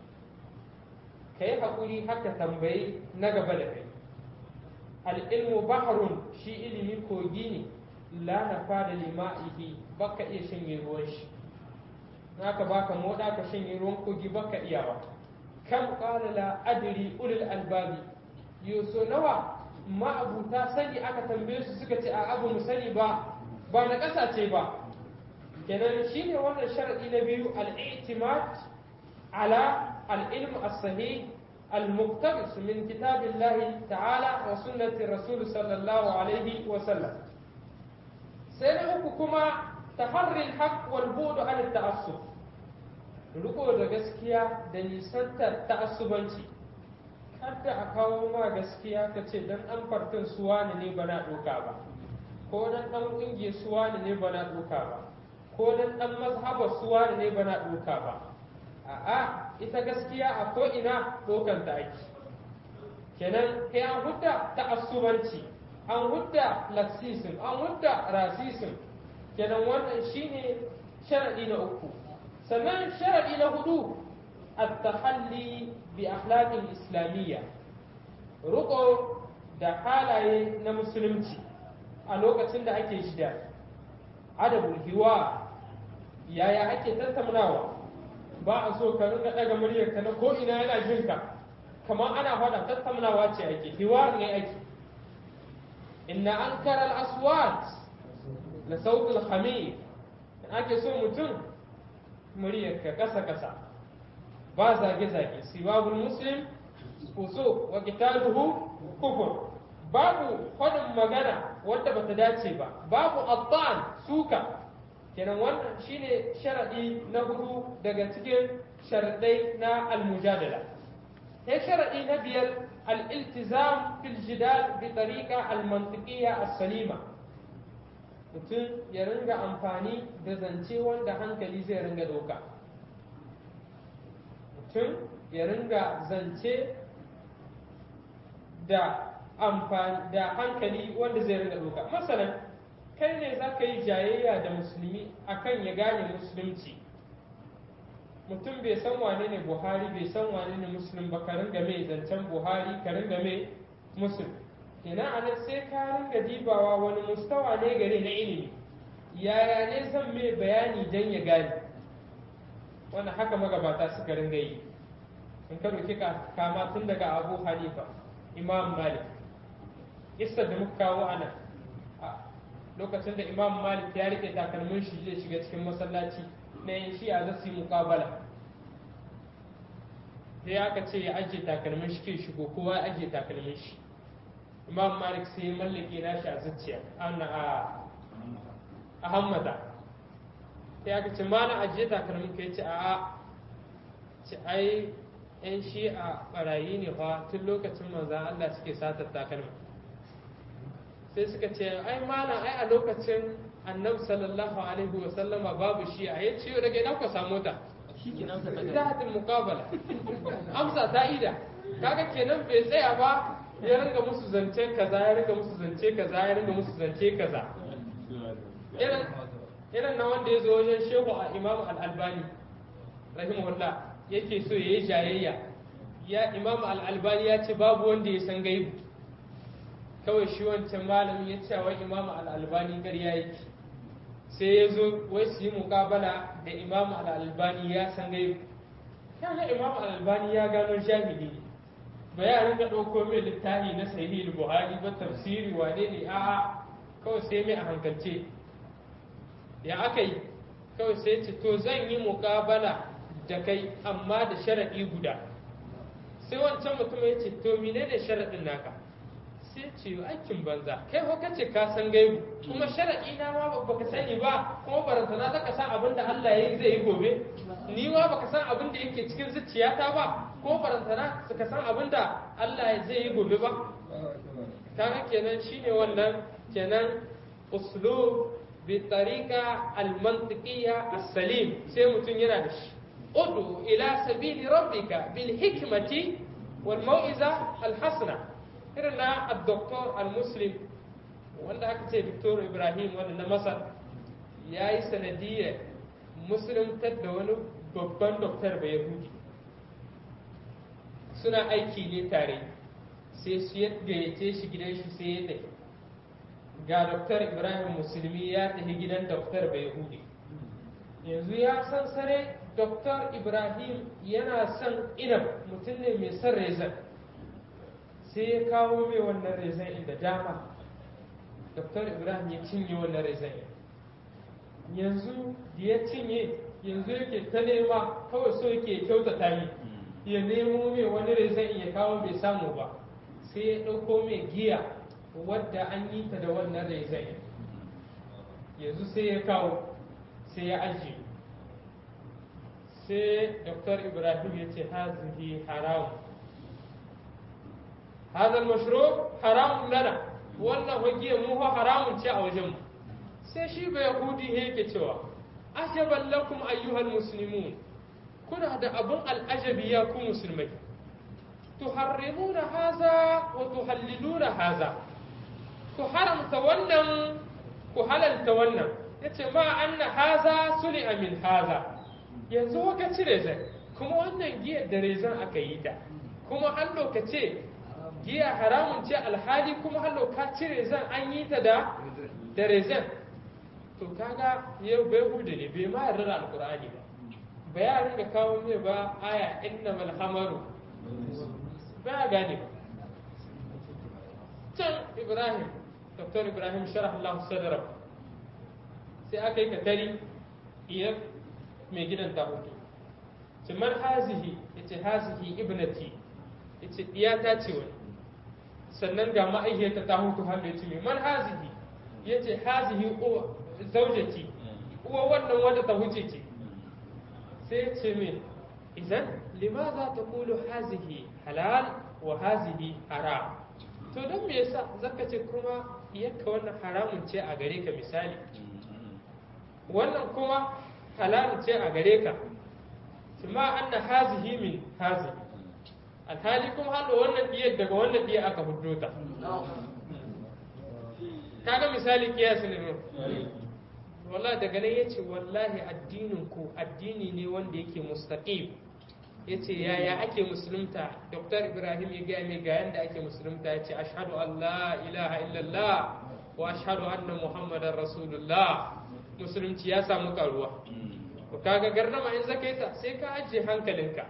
A: kai hakuri haka tambayi na gaba da kai al-ilmu bahrun shi ilimi kogi ne la nafa da lima'ihi baka iya shanye ruwan shi naka baka moda ka shanye ruwan kogi baka iyawa kam qala la adri ulul albabi yuso nawa ma'abuta sani aka tambaye su suka ce a abu mu sani ba ba na ƙasa ce ba kenan shine wannan sharadi na biyu al-i'timad ala al-ilm as-sahih al-muqtabis min kitabillahi ta'ala wa sunnati rasul sallallahu alaihi wa sallam sai na uku kuma taharri al-haqq wal bu'd an at-ta'assub riko da gaskiya da nisantar ta'assubanci hadda a kawo ma gaskiya ka ce dan an fartin suwa ne ba na ɗoka ba ko dan ɗan ƙungiyar suwa ne ba na ɗoka ba ko dan ɗan mazhabar suwa ne ba na ɗoka ba a'a ita gaskiya a ko ina ɗokan ta ake kenan kai an hudda ta'assubanci an hudda laksisin an hudda rasisin kenan wannan shine sharadi na uku sannan sharadi na hudu at-tahalli bi akhlaqil islamiyya ruko da halaye na musulunci a lokacin da ake shida adabul hiwa yaya ake tattaunawa ba a so ka rinka daga muryar ka na ko ina yana jin ka kamar ana faɗa tattaunawa ce ake hiwa ne ake inna ankara al-aswat la sautul hamir ake so mutum muryar ka kasa kasa ba zage-zage siwabul muslim uso wa qitaluhu kufur babu faɗin magana wadda bata dace ba babu attan suka kenan wannan shine sharadi na hudu daga cikin sharadai na almujadala sai sharadi na biyar al-iltizam fil jidal bi tariqa al-mantiqiyya as-salima mutum ya ringa amfani da zance wanda hankali zai ringa doka mutum ya ringa zance da amfani da hankali wanda zai ringa doka masalan kai ne za ka yi jayayya da musulmi akan ya gane musulunci mutum bai san wane ne buhari bai san wane ne musulun ba ka ringa mai zancen buhari ka ringa mai musul kenan a nan sai ka ringa dibawa wani mustawa ne gare na ilimi yaya ne zan mai bayani don ya gane wannan haka magabata suka ringa yi in ka ɗauki kama tun daga abu hanifa imam malik isar da muka kawo ana lokacin da imam malik ya rike takalmin shi zai shiga cikin masallaci na yin shi'a za su yi mukabala sai aka ce ya ajiye takalmin shi ke shigo kowa ya ajiye takalmin shi imam malik sai ya mallake nashi a zuciya ana a hammata sai aka ce ma na ajiye takalmin ka ya ce a'a ce ai yan shi'a barayi ne fa tun lokacin manzan Allah suke satar takalma sai suka ce ai malam ai a lokacin annabi sallallahu alaihi wa sallama babu shi'a ya ce daga ina ku samu ta zahatul muqabala amsa ta ida kaga kenan bai tsaya ba ya ringa musu zance kaza ya ringa musu zance kaza ya ringa musu zance kaza irin irin na wanda ya zo wajen shehu a imamu al-albani rahimahullah yake so ya yi jayayya ya imam al-albani ya ce babu wanda ya san gaibu kawai shi wancan malamin ya ce wai imam al-albani ƙarya yake sai ya zo wai su yi muƙabala da imam al-albani ya san gaibu kaga imam al-albani ya gano jahili ne ba ya rinka ɗauko mai littafi na sahih buhari ba tafsiri wane ne a'a kawai sai mai a hankalce ya aka yi kawai sai ce to zan yi muƙabala da kai amma da sharaɗi guda sai wancan mutum ya ce to menene sharaɗin naka sai ce aikin banza kai ko kace ka san gaibu kuma sharaɗi na ma baka sani ba kuma barantana ta san abin da Allah ya yi zai yi gobe ni ma baka san abin da yake cikin zuciyata ba ko barantana suka san abin da Allah zai yi gobe ba kaga kenan shine wannan kenan uslub bi tariqa al-mantiqiyya as-salim sai mutum yana da shi ud'u ila sabili rabbika bil hikmati wal mau'iza al hasana irin na al-doktor al-muslim wanda aka ce Victor Ibrahim wanda na Masar ya yi sanadiyar musuluntar da wani babban doktor bai yahudi suna aiki ne tare sai su ya gayyace shi gidan shi sai ya tafi ga doktor Ibrahim musulmi ya tafi gidan doktor bai yahudi yanzu ya san sare doktor Ibrahim yana son inab mutum ne mai son rezan sai ya kawo mai wannan rezan inda dama Dr. Ibrahim ya cinye wannan rezan yanzu da ya cinye yanzu yake ta nema kawai so yake kyautata yi ya nemo mai wani rezan ya kawo bai samu ba sai ya ɗauko mai giya wadda an yi ta da wannan rezan yanzu sai ya kawo sai ya ajiye sai Dr. Ibrahim ya ce hazihi haram هذا المشروب حرام لنا wannan hujjiyar mu fa haramun ce a wajen mu sai shi bai yahudi yake cewa ajaban lakum ayyuhal muslimun kuna da abun al'ajabi ya ku musulmai tuharrimuna haza wa tuhalliluna haza ku haramta wannan ku halalta wannan yace ma anna haza suli min haza yanzu waka cire zai kuma wannan giyar da rezan aka yi ta kuma an lokace giya haramun ce alhali kuma hallo ka cire zan an yi ta da da rezen to kaga yau bai hudu ne bai ma yarda da alkur'ani ba ba ya ringa kawo mai ba aya innamal hamaru ba ya gane ba can ibrahim dr ibrahim sharh Allah sadra sai aka yi katari iya mai gidan ta hudu man hazihi yace hazihi ibnati yace diyata ce wani sannan ga ma'aikata ta hutu hannu ya ce mai man hazihi ya ce hazihi uwa zaujati uwa wannan wanda ta huce ce sai ya ce mai idan limaza ta kulu hazihi halal wa hazihi haram to don me yasa zaka ce kuma iyakka wannan haramun ce a gare ka misali wannan kuma halal ce a gare ka ma anna hazihi min hazihi alhali kuma haɗa wannan diyar daga wannan diyar aka hudo ta kaga misali kiyasi ne wallahi daga nan yace wallahi addinin ku addini ne wanda yake mustaqim yace yaya ake musulunta dr ibrahim ya gaya mai ga yanda ake musulunta yace ashhadu an la ilaha illallah wa ashhadu anna muhammadar rasulullah musulunci ya samu karuwa kaga garnama in zakaita sai ka ajiye hankalinka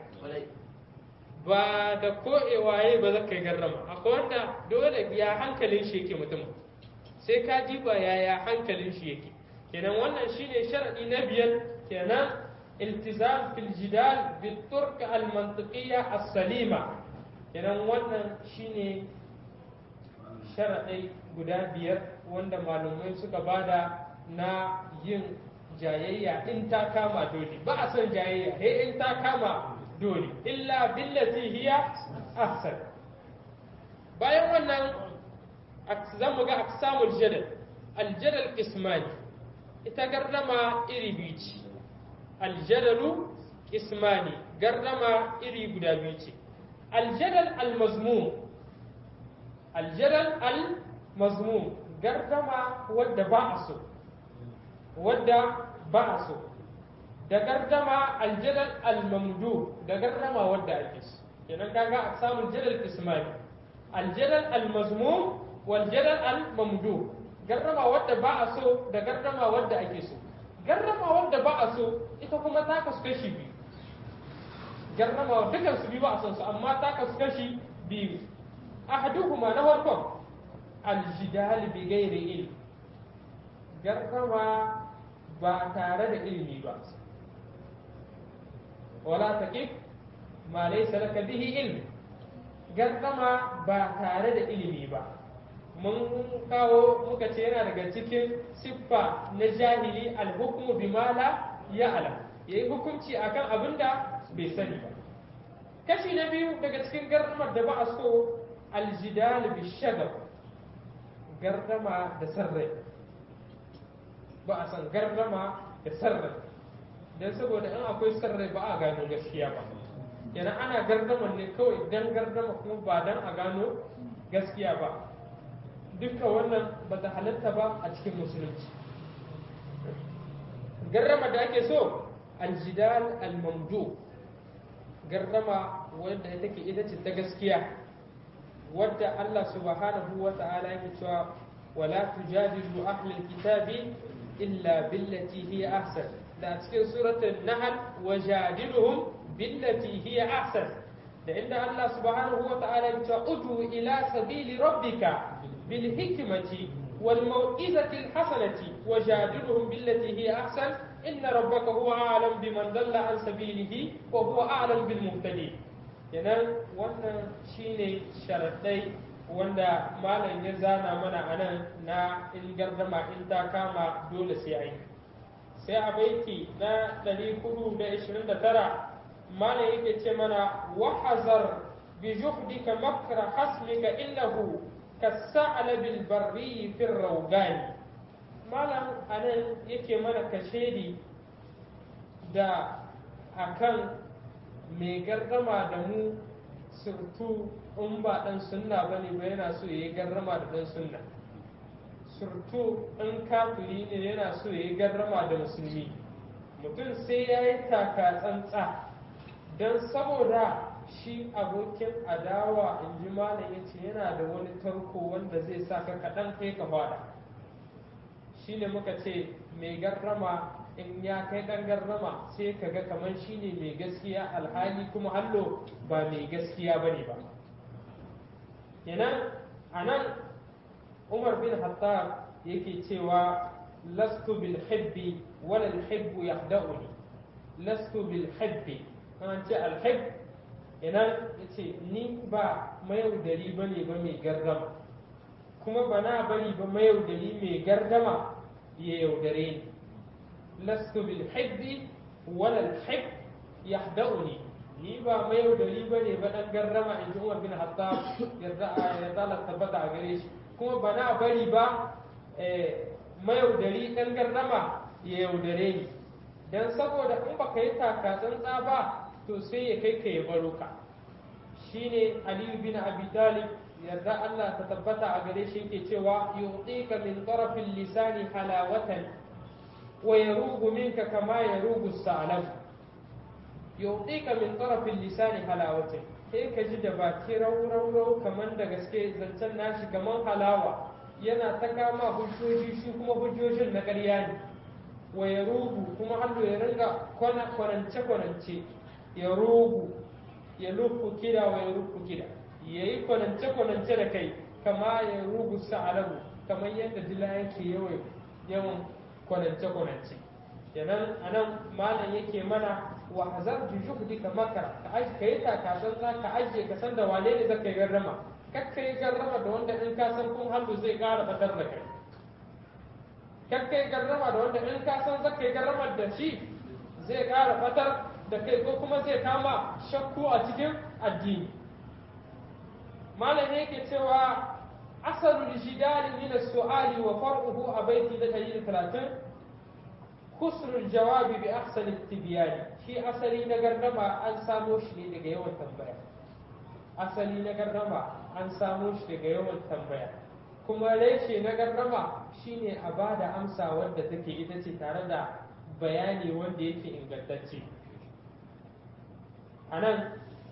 A: ba da ko'ewaye ba za ka yi garrama akwai wanda dole ya hankalin shi yake mutum sai ka diba yaya hankalin shi yake kenan wannan shine sharadi na biyar kenan iltizam fil jidal bil turq al mantiqiyya as salima kenan wannan shine sharadai guda biyar wanda malumai suka bada na yin jayayya in ta kama dole ba a son jayayya he in ta kama dole illa billati hiya ahsan bayan wannan zan mu ga aksamul jadal aljadal ismani ita gardama iri biyu ce aljadalu ismani gardama iri guda biyu ce aljadal almazmum aljadal almazmum gardama wadda ba a so wadda ba a so da gardama aljadal almamdu da gardama wadda ake so kenan kaga a samun jadal ismani aljadal almazmum wal jadal almamdu gardama wadda ba a so da gardama wadda ake so gardama wadda ba a so ita kuma ta kasu kashi biyu gardama dukan su biyu ba a son su amma ta kasu kashi biyu ahaduhuma na farkon aljidal bi ghairi ilm gardama ba tare da ilimi ba wala taqif ma laysa laka bihi ilm gardama ba tare da ilimi ba mun kawo muka ce yana daga cikin siffa na jahili alhukmu bima la ya'lam yayi hukunci akan abin da bai sani ba kashi na biyu daga cikin gardamar da ba a so aljidal bi shagab gardama da sarrai ba a san gardama da sarrai don saboda in akwai sarrai ba a gano gaskiya ba yana ana gardama ne kawai dan gardama kuma ba dan a gano gaskiya ba dukkan wannan ba ta halatta ba a cikin musulunci gardama da ake so aljidal almamdu gardama wadda take ita ce ta gaskiya wadda Allah subhanahu wa ta'ala yake cewa wala tujadilu ahlul kitabi illa billati hiya ahsan da cikin suratul nahl wajadiluhum billati hiya ahsan da inda Allah subhanahu wa ta'ala ya ce udu ila sabili rabbika bil hikmati wal mau'izati al hasanati wajadiluhum billati hiya ahsan inna rabbaka huwa a'lam biman dalla an sabilihi wa huwa a'lam bil muhtadin kenan wannan shine sharadai wanda malam ya zana mana anan na in gardama in ta kama dole sai ai sai a baiti na 429 malam yake ce mana wahazar bi juhdika makra hasmika innahu kasa'alabil barri fir rawgani malam anan yake mana kashedi da akan mai gardama da mu surtu in ba dan sunna bane ba yana so yayi gardama da dan sunna surtu in kafiri ne yana so yayi gardama da musulmi mutum sai ya yi taka tsantsa don saboda shi abokin adawa in ji malam ya ce yana da wani tarko wanda zai sa ka kaɗan kai ka fada shi ne muka ce mai garrama in ya kai ɗan garrama sai ka ga kamar shi ne mai gaskiya alhali kuma hallo ba mai gaskiya ba ne ba kenan a nan umar bin hattab yake cewa lastu bil hibbi wala al hibbu yahda'uni lastu bil hibbi an ce al hibb idan yace ni ba mayaudari bane ba mai gardama kuma ba na bari ba mayaudari mai gardama ya yaudare ni lastu bil hibbi wala al hibb yahda'uni ni ba mayaudari bane ba dan gardama in ji Umar bin Hattab yarda yarda Allah tabbata a gare shi kuma ba na bari ba mayaudari ɗan gardama ya yaudare ni don saboda in baka yi taka tsantsa ba to sai ya kai ka ya baro ka shine aliyu bin abi talib yarda Allah ta tabbata a gare shi yake cewa yu'tika min tarafin lisani halawatan wa yarugu minka kama yarugu sa'lam yu'tika min tarafin lisani halawatan sai ka ji da baki rau kamar da gaske zancen nashi kamar halawa yana ta kama hujjoji shi kuma hujjojin na ƙarya ne wa ya rugu kuma hannu ya ringa kwanance kwanance ya rugu ya lufu kida wa ya lufu kida ya yi kwanance kwanance da kai kama ya rugu sa'alabu kamar yadda dila yake yawan yawan kwanance kwanance kenan anan malam yake mana wa hazar bi juhdika makara ka aje ka yi takasan za ka aje ka san da wane ne zaka yi garrama kakka yi garrama da wanda in ka san kun hannu zai ƙara batar da kai kakka yi garrama da wanda in ka san zaka yi garrama da shi zai ƙara batar da kai ko kuma zai kama shakku a cikin addini malam yake cewa asalul jidali min as-su'ali wa far'uhu a baiti da 130 husnul jawabi bi ahsani tibyani shi asali na gardama an samo shi ne daga yawan tambaya asali na gardama an samo shi daga yawan tambaya kuma reshe na gardama shine a ba da amsa wadda take ita ce tare da bayani wanda yake ingantacce a nan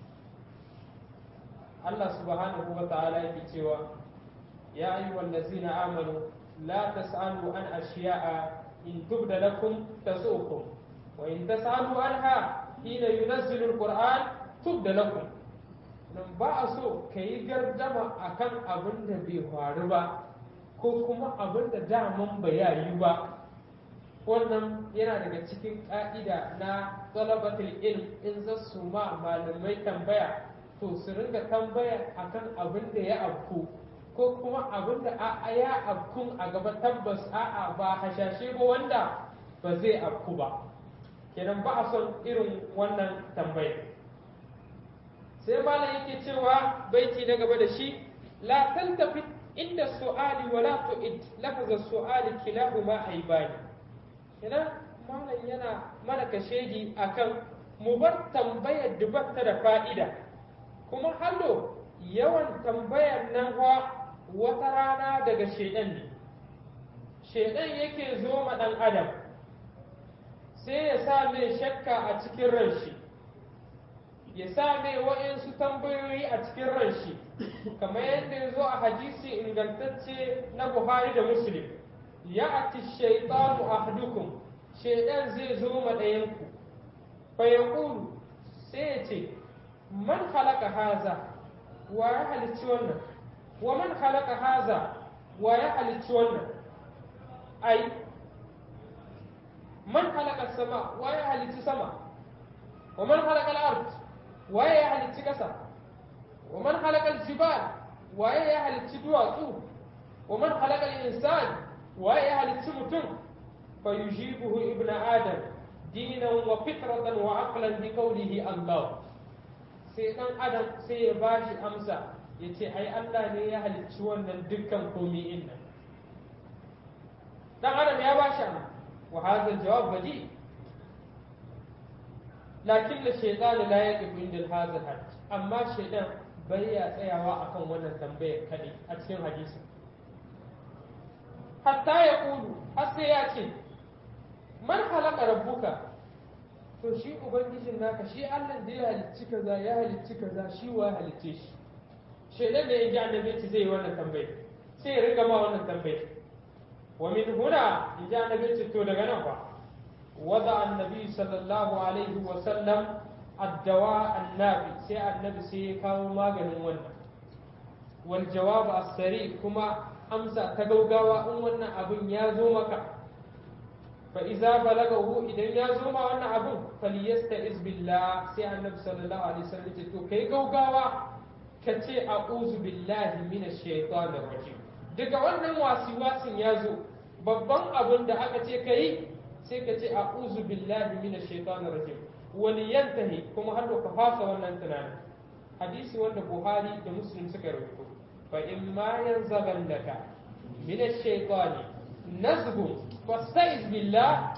A: Allah subhanahu wa ta'ala yake cewa ya ayyuhal ladzina amanu la tas'alu an ashiya'a in tubda lakum tasu'ukum wa in tas'alu anha hina yunazzilu alquran tubda lakum nan ba a so ka yi gardama akan abin da bai faru ba ko kuma abin da daman ba ya yi ba wannan yana daga cikin ƙa'ida na talabatul ilm in za su ma malamai tambaya to su ringa tambaya akan abin da ya afku ko kuma abin da a ya afkun a gaba tabbas a'a ba hashashe ba wanda ba zai afku ba kenan ba a son irin wannan tambaya sai malam yake cewa baiti na gaba da shi la tantafi inda su'ali wa la tu'id lafza su'ali kilahuma aibani kenan malam yana mana kashedi akan mu bar tambayar dubatta da fa'ida kuma hallo yawan tambayar nan wata rana daga shedan ne shedan yake zo ma ɗan adam sai ya sa mai shakka a cikin ran shi ya sa mai wa'insu tambayoyi a cikin ran shi kamar yadda ya zo a hadisi ingantacce na buhari da muslim ya ati shaitanu ahdukum shaidan zai zo ma ɗayanku fa ya sai ya ce man halaka haza wa ya halicci wannan wa man halaka haza wa ya halicci wannan ai man halaka sama wa ya halicci sama wa man halaka al-ard wa ya halicci kasa wa man halaka al-jibal wa ya halicci duwatsu wa man halaka al-insan wa ya halicci mutum fa yujibuhu ibn adam dinan wa fitratan wa aqlan bi qawlihi Allah sai dan adam sai ya bashi amsa yace ai Allah ne ya halicci wannan dukkan komai inna dan adam ya bashi amsa وهذا الجواب بديهي لكن الشيطان لا يقف عند هذا الحد أما الشيطان بيا تسيوا akan wannan tambayar kadai a cikin hadisi hatta ya kulu har sai ya ce man halaka rabbuka to shi ubangijin naka shi Allah da ya halicci kaza ya halicci kaza shi wa ya halicce shi shaidan da ya ji annabi ce zai yi wannan tambayar sai ya riga ma wannan tambayar ومن هنا جاء النبي تو daga nan fa وضع النبي صلى الله عليه وسلم الدواء النافي sai annabi sai ya kawo maganin wannan wal jawab as-sari kuma amsa ta gaugawa in wannan abin ya zo maka fa iza balagahu idan ya zo ma wannan abin falyasta'iz billah sai annabi sallallahu alaihi wasallam ce to kai gaugawa ka ce a'udhu billahi minash shaitanir rajim daga wannan wasiwasin ya zo babban abin da aka ce ka yi sai ka ce a'udhu billahi minash shaitanir rajim wani yantahi kuma har ka fasa wannan tunanin hadisi wanda buhari da muslim suka rubuto fa in ma yanzaghannaka minash shaitani nazghun fasta'iz billah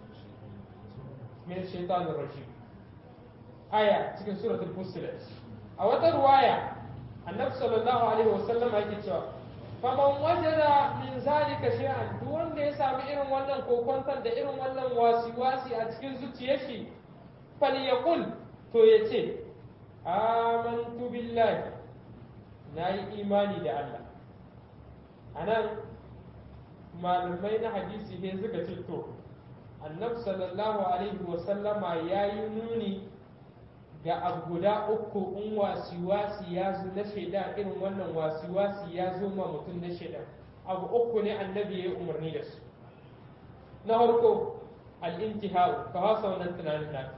A: minash shaitanir rajim aya cikin suratul fussilat a wata ruwaya annabi sallallahu alaihi wasallam yake cewa faman wajada min zalika shay'an duk wanda ya sami irin wannan kokonton da irin wannan wasi-wasi a cikin zuciyar shi falyaqul to yace amantu billahi nayi imani da Allah anan malamai na hadisi ne suka ce to annabi sallallahu alaihi wa sallama yayi nuni ga abu guda uku in wasi-wasi ya zo na shaida irin wannan wasi-wasi ya zo ma mutum na shaida abu uku ne annabi ya yi umarni da su na farko al'intihau ka hasa wannan tunanin na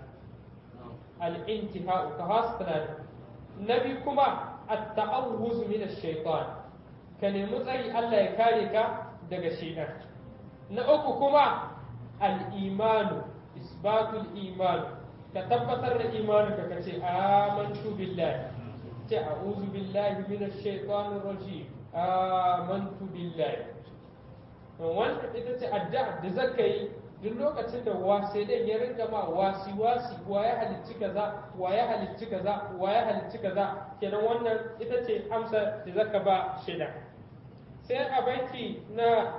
A: al'intihau ka hasa tunanin na biyu kuma at-ta'awuz min ash-shaytan ka nemi tsari Allah ya kare ka daga shaitan na uku kuma al-imanu isbatul imanu ka tabbatar da imaninka ka ce amantu billahi ce a'udhu billahi minash shaitanir rajim amantu billahi wannan ita ce addu'a da zaka yi duk lokacin da wasai dan ya rinka ma wasi wasi wa ya halicci kaza wa ya halicci kaza wa ya halicci kaza kenan wannan ita ce amsa da zaka ba shaida sai a banki na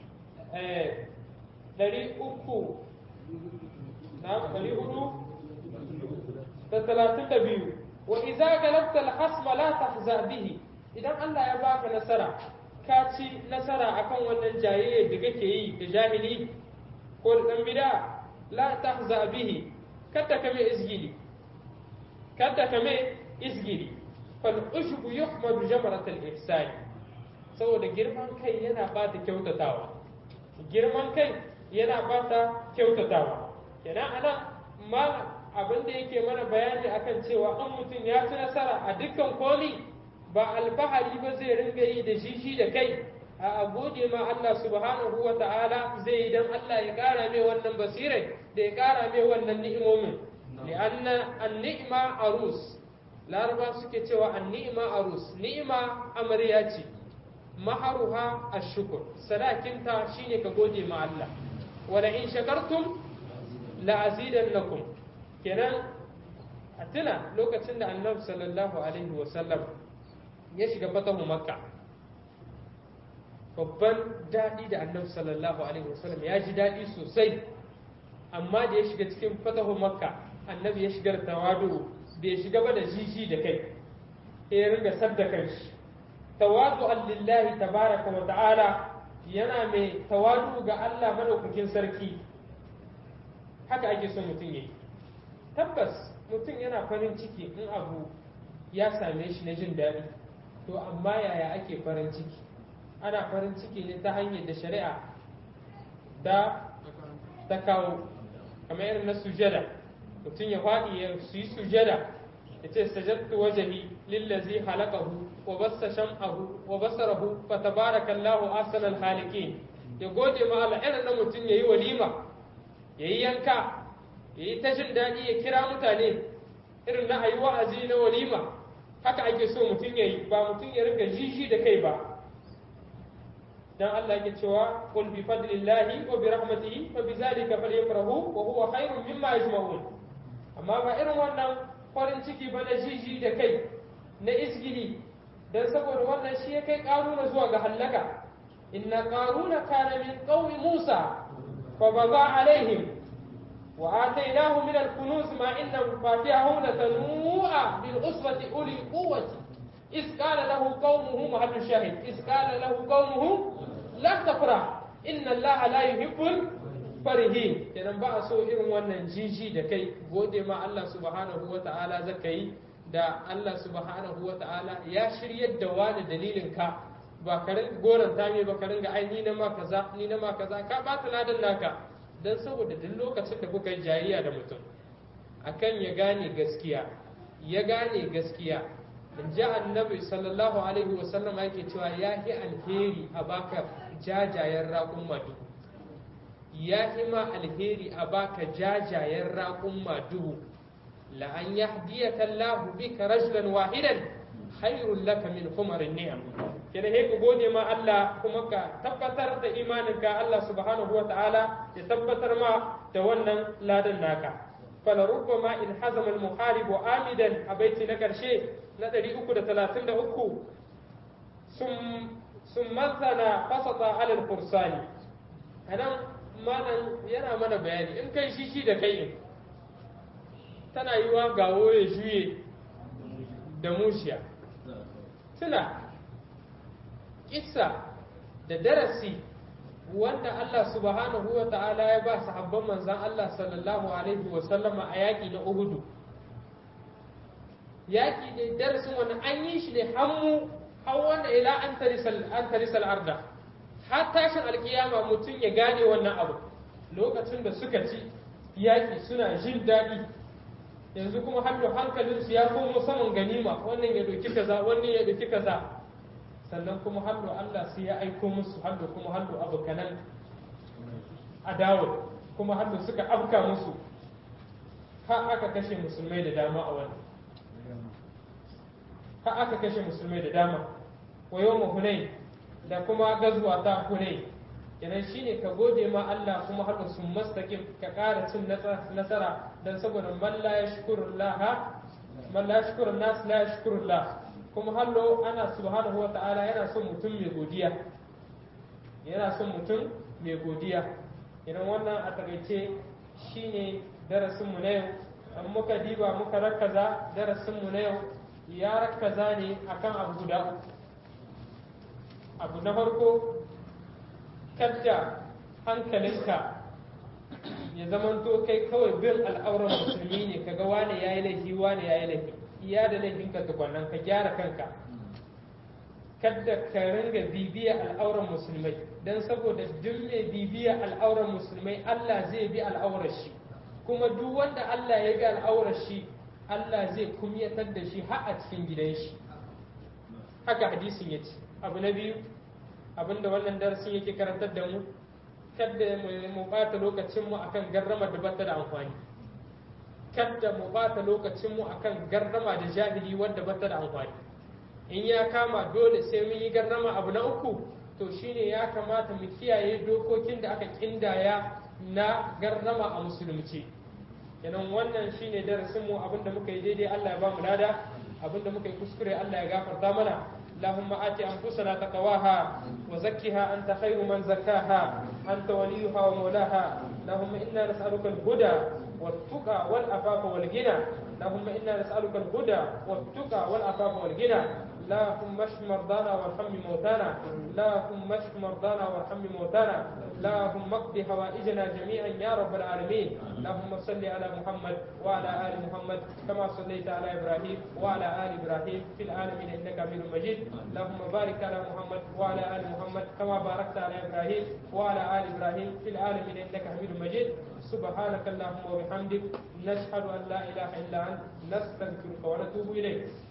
A: ɗari uku na ɗari hudu da talatin da biyu wa iza galabta al-hasma la tahza bihi idan Allah ya baka nasara ka ci nasara akan wannan jayayya da kake yi da jahili ko da dan bid'a la tahza bihi kada kame izgili kada kame izgili fal ushbu yuhmadu jamrat al-ihsan saboda girman kai yana bata kyautatawa girman kai yana bata kyautatawa kenan anan ma abin da yake mana bayani akan cewa an mutum ya ci nasara a dukkan koli ba alfahari ba zai ringa yi da shi shi da kai a gode ma Allah subhanahu wa ta'ala zai yi dan Allah ya kara mai wannan basirai da ya kara mai wannan ni'imomin li'anna an-ni'ma arus laraba suke cewa an-ni'ma arus ni'ima amarya ce maharuha ash-shukr sadakinta shine ka gode ma Allah wala in shakartum la'azidannakum kenan a tuna lokacin da annabi sallallahu alaihi wasallam ya shiga fatahu makka babban daɗi da annabi sallallahu alaihi wasallam ya ji daɗi sosai amma da ya shiga cikin fatahu makka annabi ya shiga da tawadu bai shiga ba da jiji da kai ya ringa sadda kanshi tawadu lillahi tabaraka wa ta'ala yana mai tawadu ga Allah madaukakin sarki haka ake son mutum yi tabbas mutum yana farin ciki in abu ya same shi na jin daɗi to amma yaya ake farin ciki ana farin ciki ne ta hanyar da shari'a da ta kawo kamar irin na sujada mutum ya faɗi ya su yi sujada ya ce sajattu wajahi lillazi halakahu wa bassa sham'ahu wa basarahu fa tabarakallahu ahsanal khaliqin ya gode ma Allah irin na mutum yayi walima yayi yanka yayi ta jin daɗi ya kira mutane irin na ayi wa'azi na walima haka ake so mutum yayi ba mutum ya riga jiji da kai ba dan Allah yake cewa qul bi fadlillahi wa bi rahmatihi fa bi zalika falyafrahu wa huwa khairun mimma yajma'un amma ba irin wannan farin ciki ba na jiji da kai na isgili dan saboda wannan shi ya kai karuna zuwa ga hallaka inna qaruna kana min qaumi musa fa baga alaihim wa atainahu min al-kunuz ma inna fatihahu latanu bil usbati uli quwwati إذ قال له قومه محل الشاهد إذ قال له قومه لا تفرح إن الله لا يحب الفرحين kenan ba a so irin wannan jiji da kai gode ma Allah subhanahu wa ta'ala zaka yi da Allah subhanahu wa ta'ala ya shiryar da wani dalilin ka ba ka ringa goranta me ba ka ringa ai ni na ma kaza ni na ma kaza ka ba ta ladan naka dan saboda duk lokacin da kuka yi jayayya da mutum akan ya gane gaskiya ya gane gaskiya in ji annabi sallallahu alaihi wasallam yake cewa ya fi alheri a baka jajayen raƙun madu ya fi ma alheri a baka jajayen raƙun madu la an yahdiyaka Allahu bika rajulan wahidan khairul laka min humarin ni'am kenan he ka gode ma Allah kuma ka tabbatar da imaninka Allah subhanahu wa ta'ala ya tabbatar ma da wannan ladan naka فلربما إن حزم المحارب عامدا أبيت نكر شيء ندري أكو ثلاثين أكو ثم ثم مثلا فسط على الفرسان أنا ما yana mana bayani in kai shi shi da kai tana yi wa gawo ya juye da mushiya tuna kissa da darasi wanda Allah subhanahu wa ta'ala ya ba sahabban manzan Allah sallallahu alaihi wa sallama a yaƙi na Uhudu. Yaƙi ne darasin wani an yi shi ne hannu har wanda ila an tarisal arda. Har tashin alkiyama mutum ya gane wannan abu. Lokacin da suka ci yaƙi suna jin daɗi. Yanzu kuma hannu hankalinsu ya komo saman ganima wannan ya doki kaza wannan ya doki kaza. sannan kuma hallo Allah sai ya aiko musu hallo kuma hallo abokanan adawar kuma hallo suka afka musu har aka kashe musulmai da dama a wani har aka kashe musulmai da dama wa yau hunai da kuma gazuwa ta hunai kenan shine ka gode ma Allah kuma hallo sun mastakin ka ƙara cin nasara don saboda man la yashkurullah man la yashkurun nas la yashkurullah kuma hallo ana subhanahu wa ta'ala yana son mutum mai godiya yana son mutum mai godiya idan wannan a takaice shine darasinmu na yau an muka diba muka rakaza darasinmu na yau ya rakaza ne akan abu guda uku abu na farko kadda hankalinka ya zamanto kai kawai bin al'auran musulmi ne kaga wane yayi laifi wane yayi laifi iya da laifinka tukwannan ka gyara kanka kadda ka ringa bibiya al'auran musulmai don saboda duk mai bibiya al'auran musulmai Allah zai bi al'aurar shi kuma duk wanda Allah ya bi al'aurar shi Allah zai kumyatar da shi har a cikin gidan shi haka hadisin ya ce abu na biyu abinda wannan darasin yake karantar da mu kadda mu bata lokacinmu akan garrama da bata da amfani kadda mu bata lokacinmu akan gardama da jahili wanda bata da amfani in ya kama dole sai mun yi garrama abu na uku to shine ya kamata mu kiyaye dokokin da aka kindaya na garrama a musulunci kenan wannan shine darasin mu abinda muka yi daidai Allah ya ba mu lada abinda muka yi kuskure Allah ya gafarta mana اللهم آت أنفسنا تقواها وزكها أنت خير من زكاها أنت وليها ومولاها اللهم إنا نسألك الهدى والتقى والعفاف والغنى اللهم إنا نسألك الهدى والتقى والعفاف والغنى اللهم اشف مرضانا وارحم موتانا اللهم اشف مرضانا وارحم موتانا اللهم اقض حوائجنا جميعا يا رب العالمين اللهم صل على محمد وعلى ال محمد كما صليت على ابراهيم وعلى ال ابراهيم في العالمين انك حميد مجيد اللهم بارك على محمد وعلى ال محمد كما باركت على ابراهيم وعلى ال ابراهيم في العالمين انك حميد مجيد سبحانك اللهم وبحمدك نشهد ان لا اله الا انت نستغفرك ونتوب اليك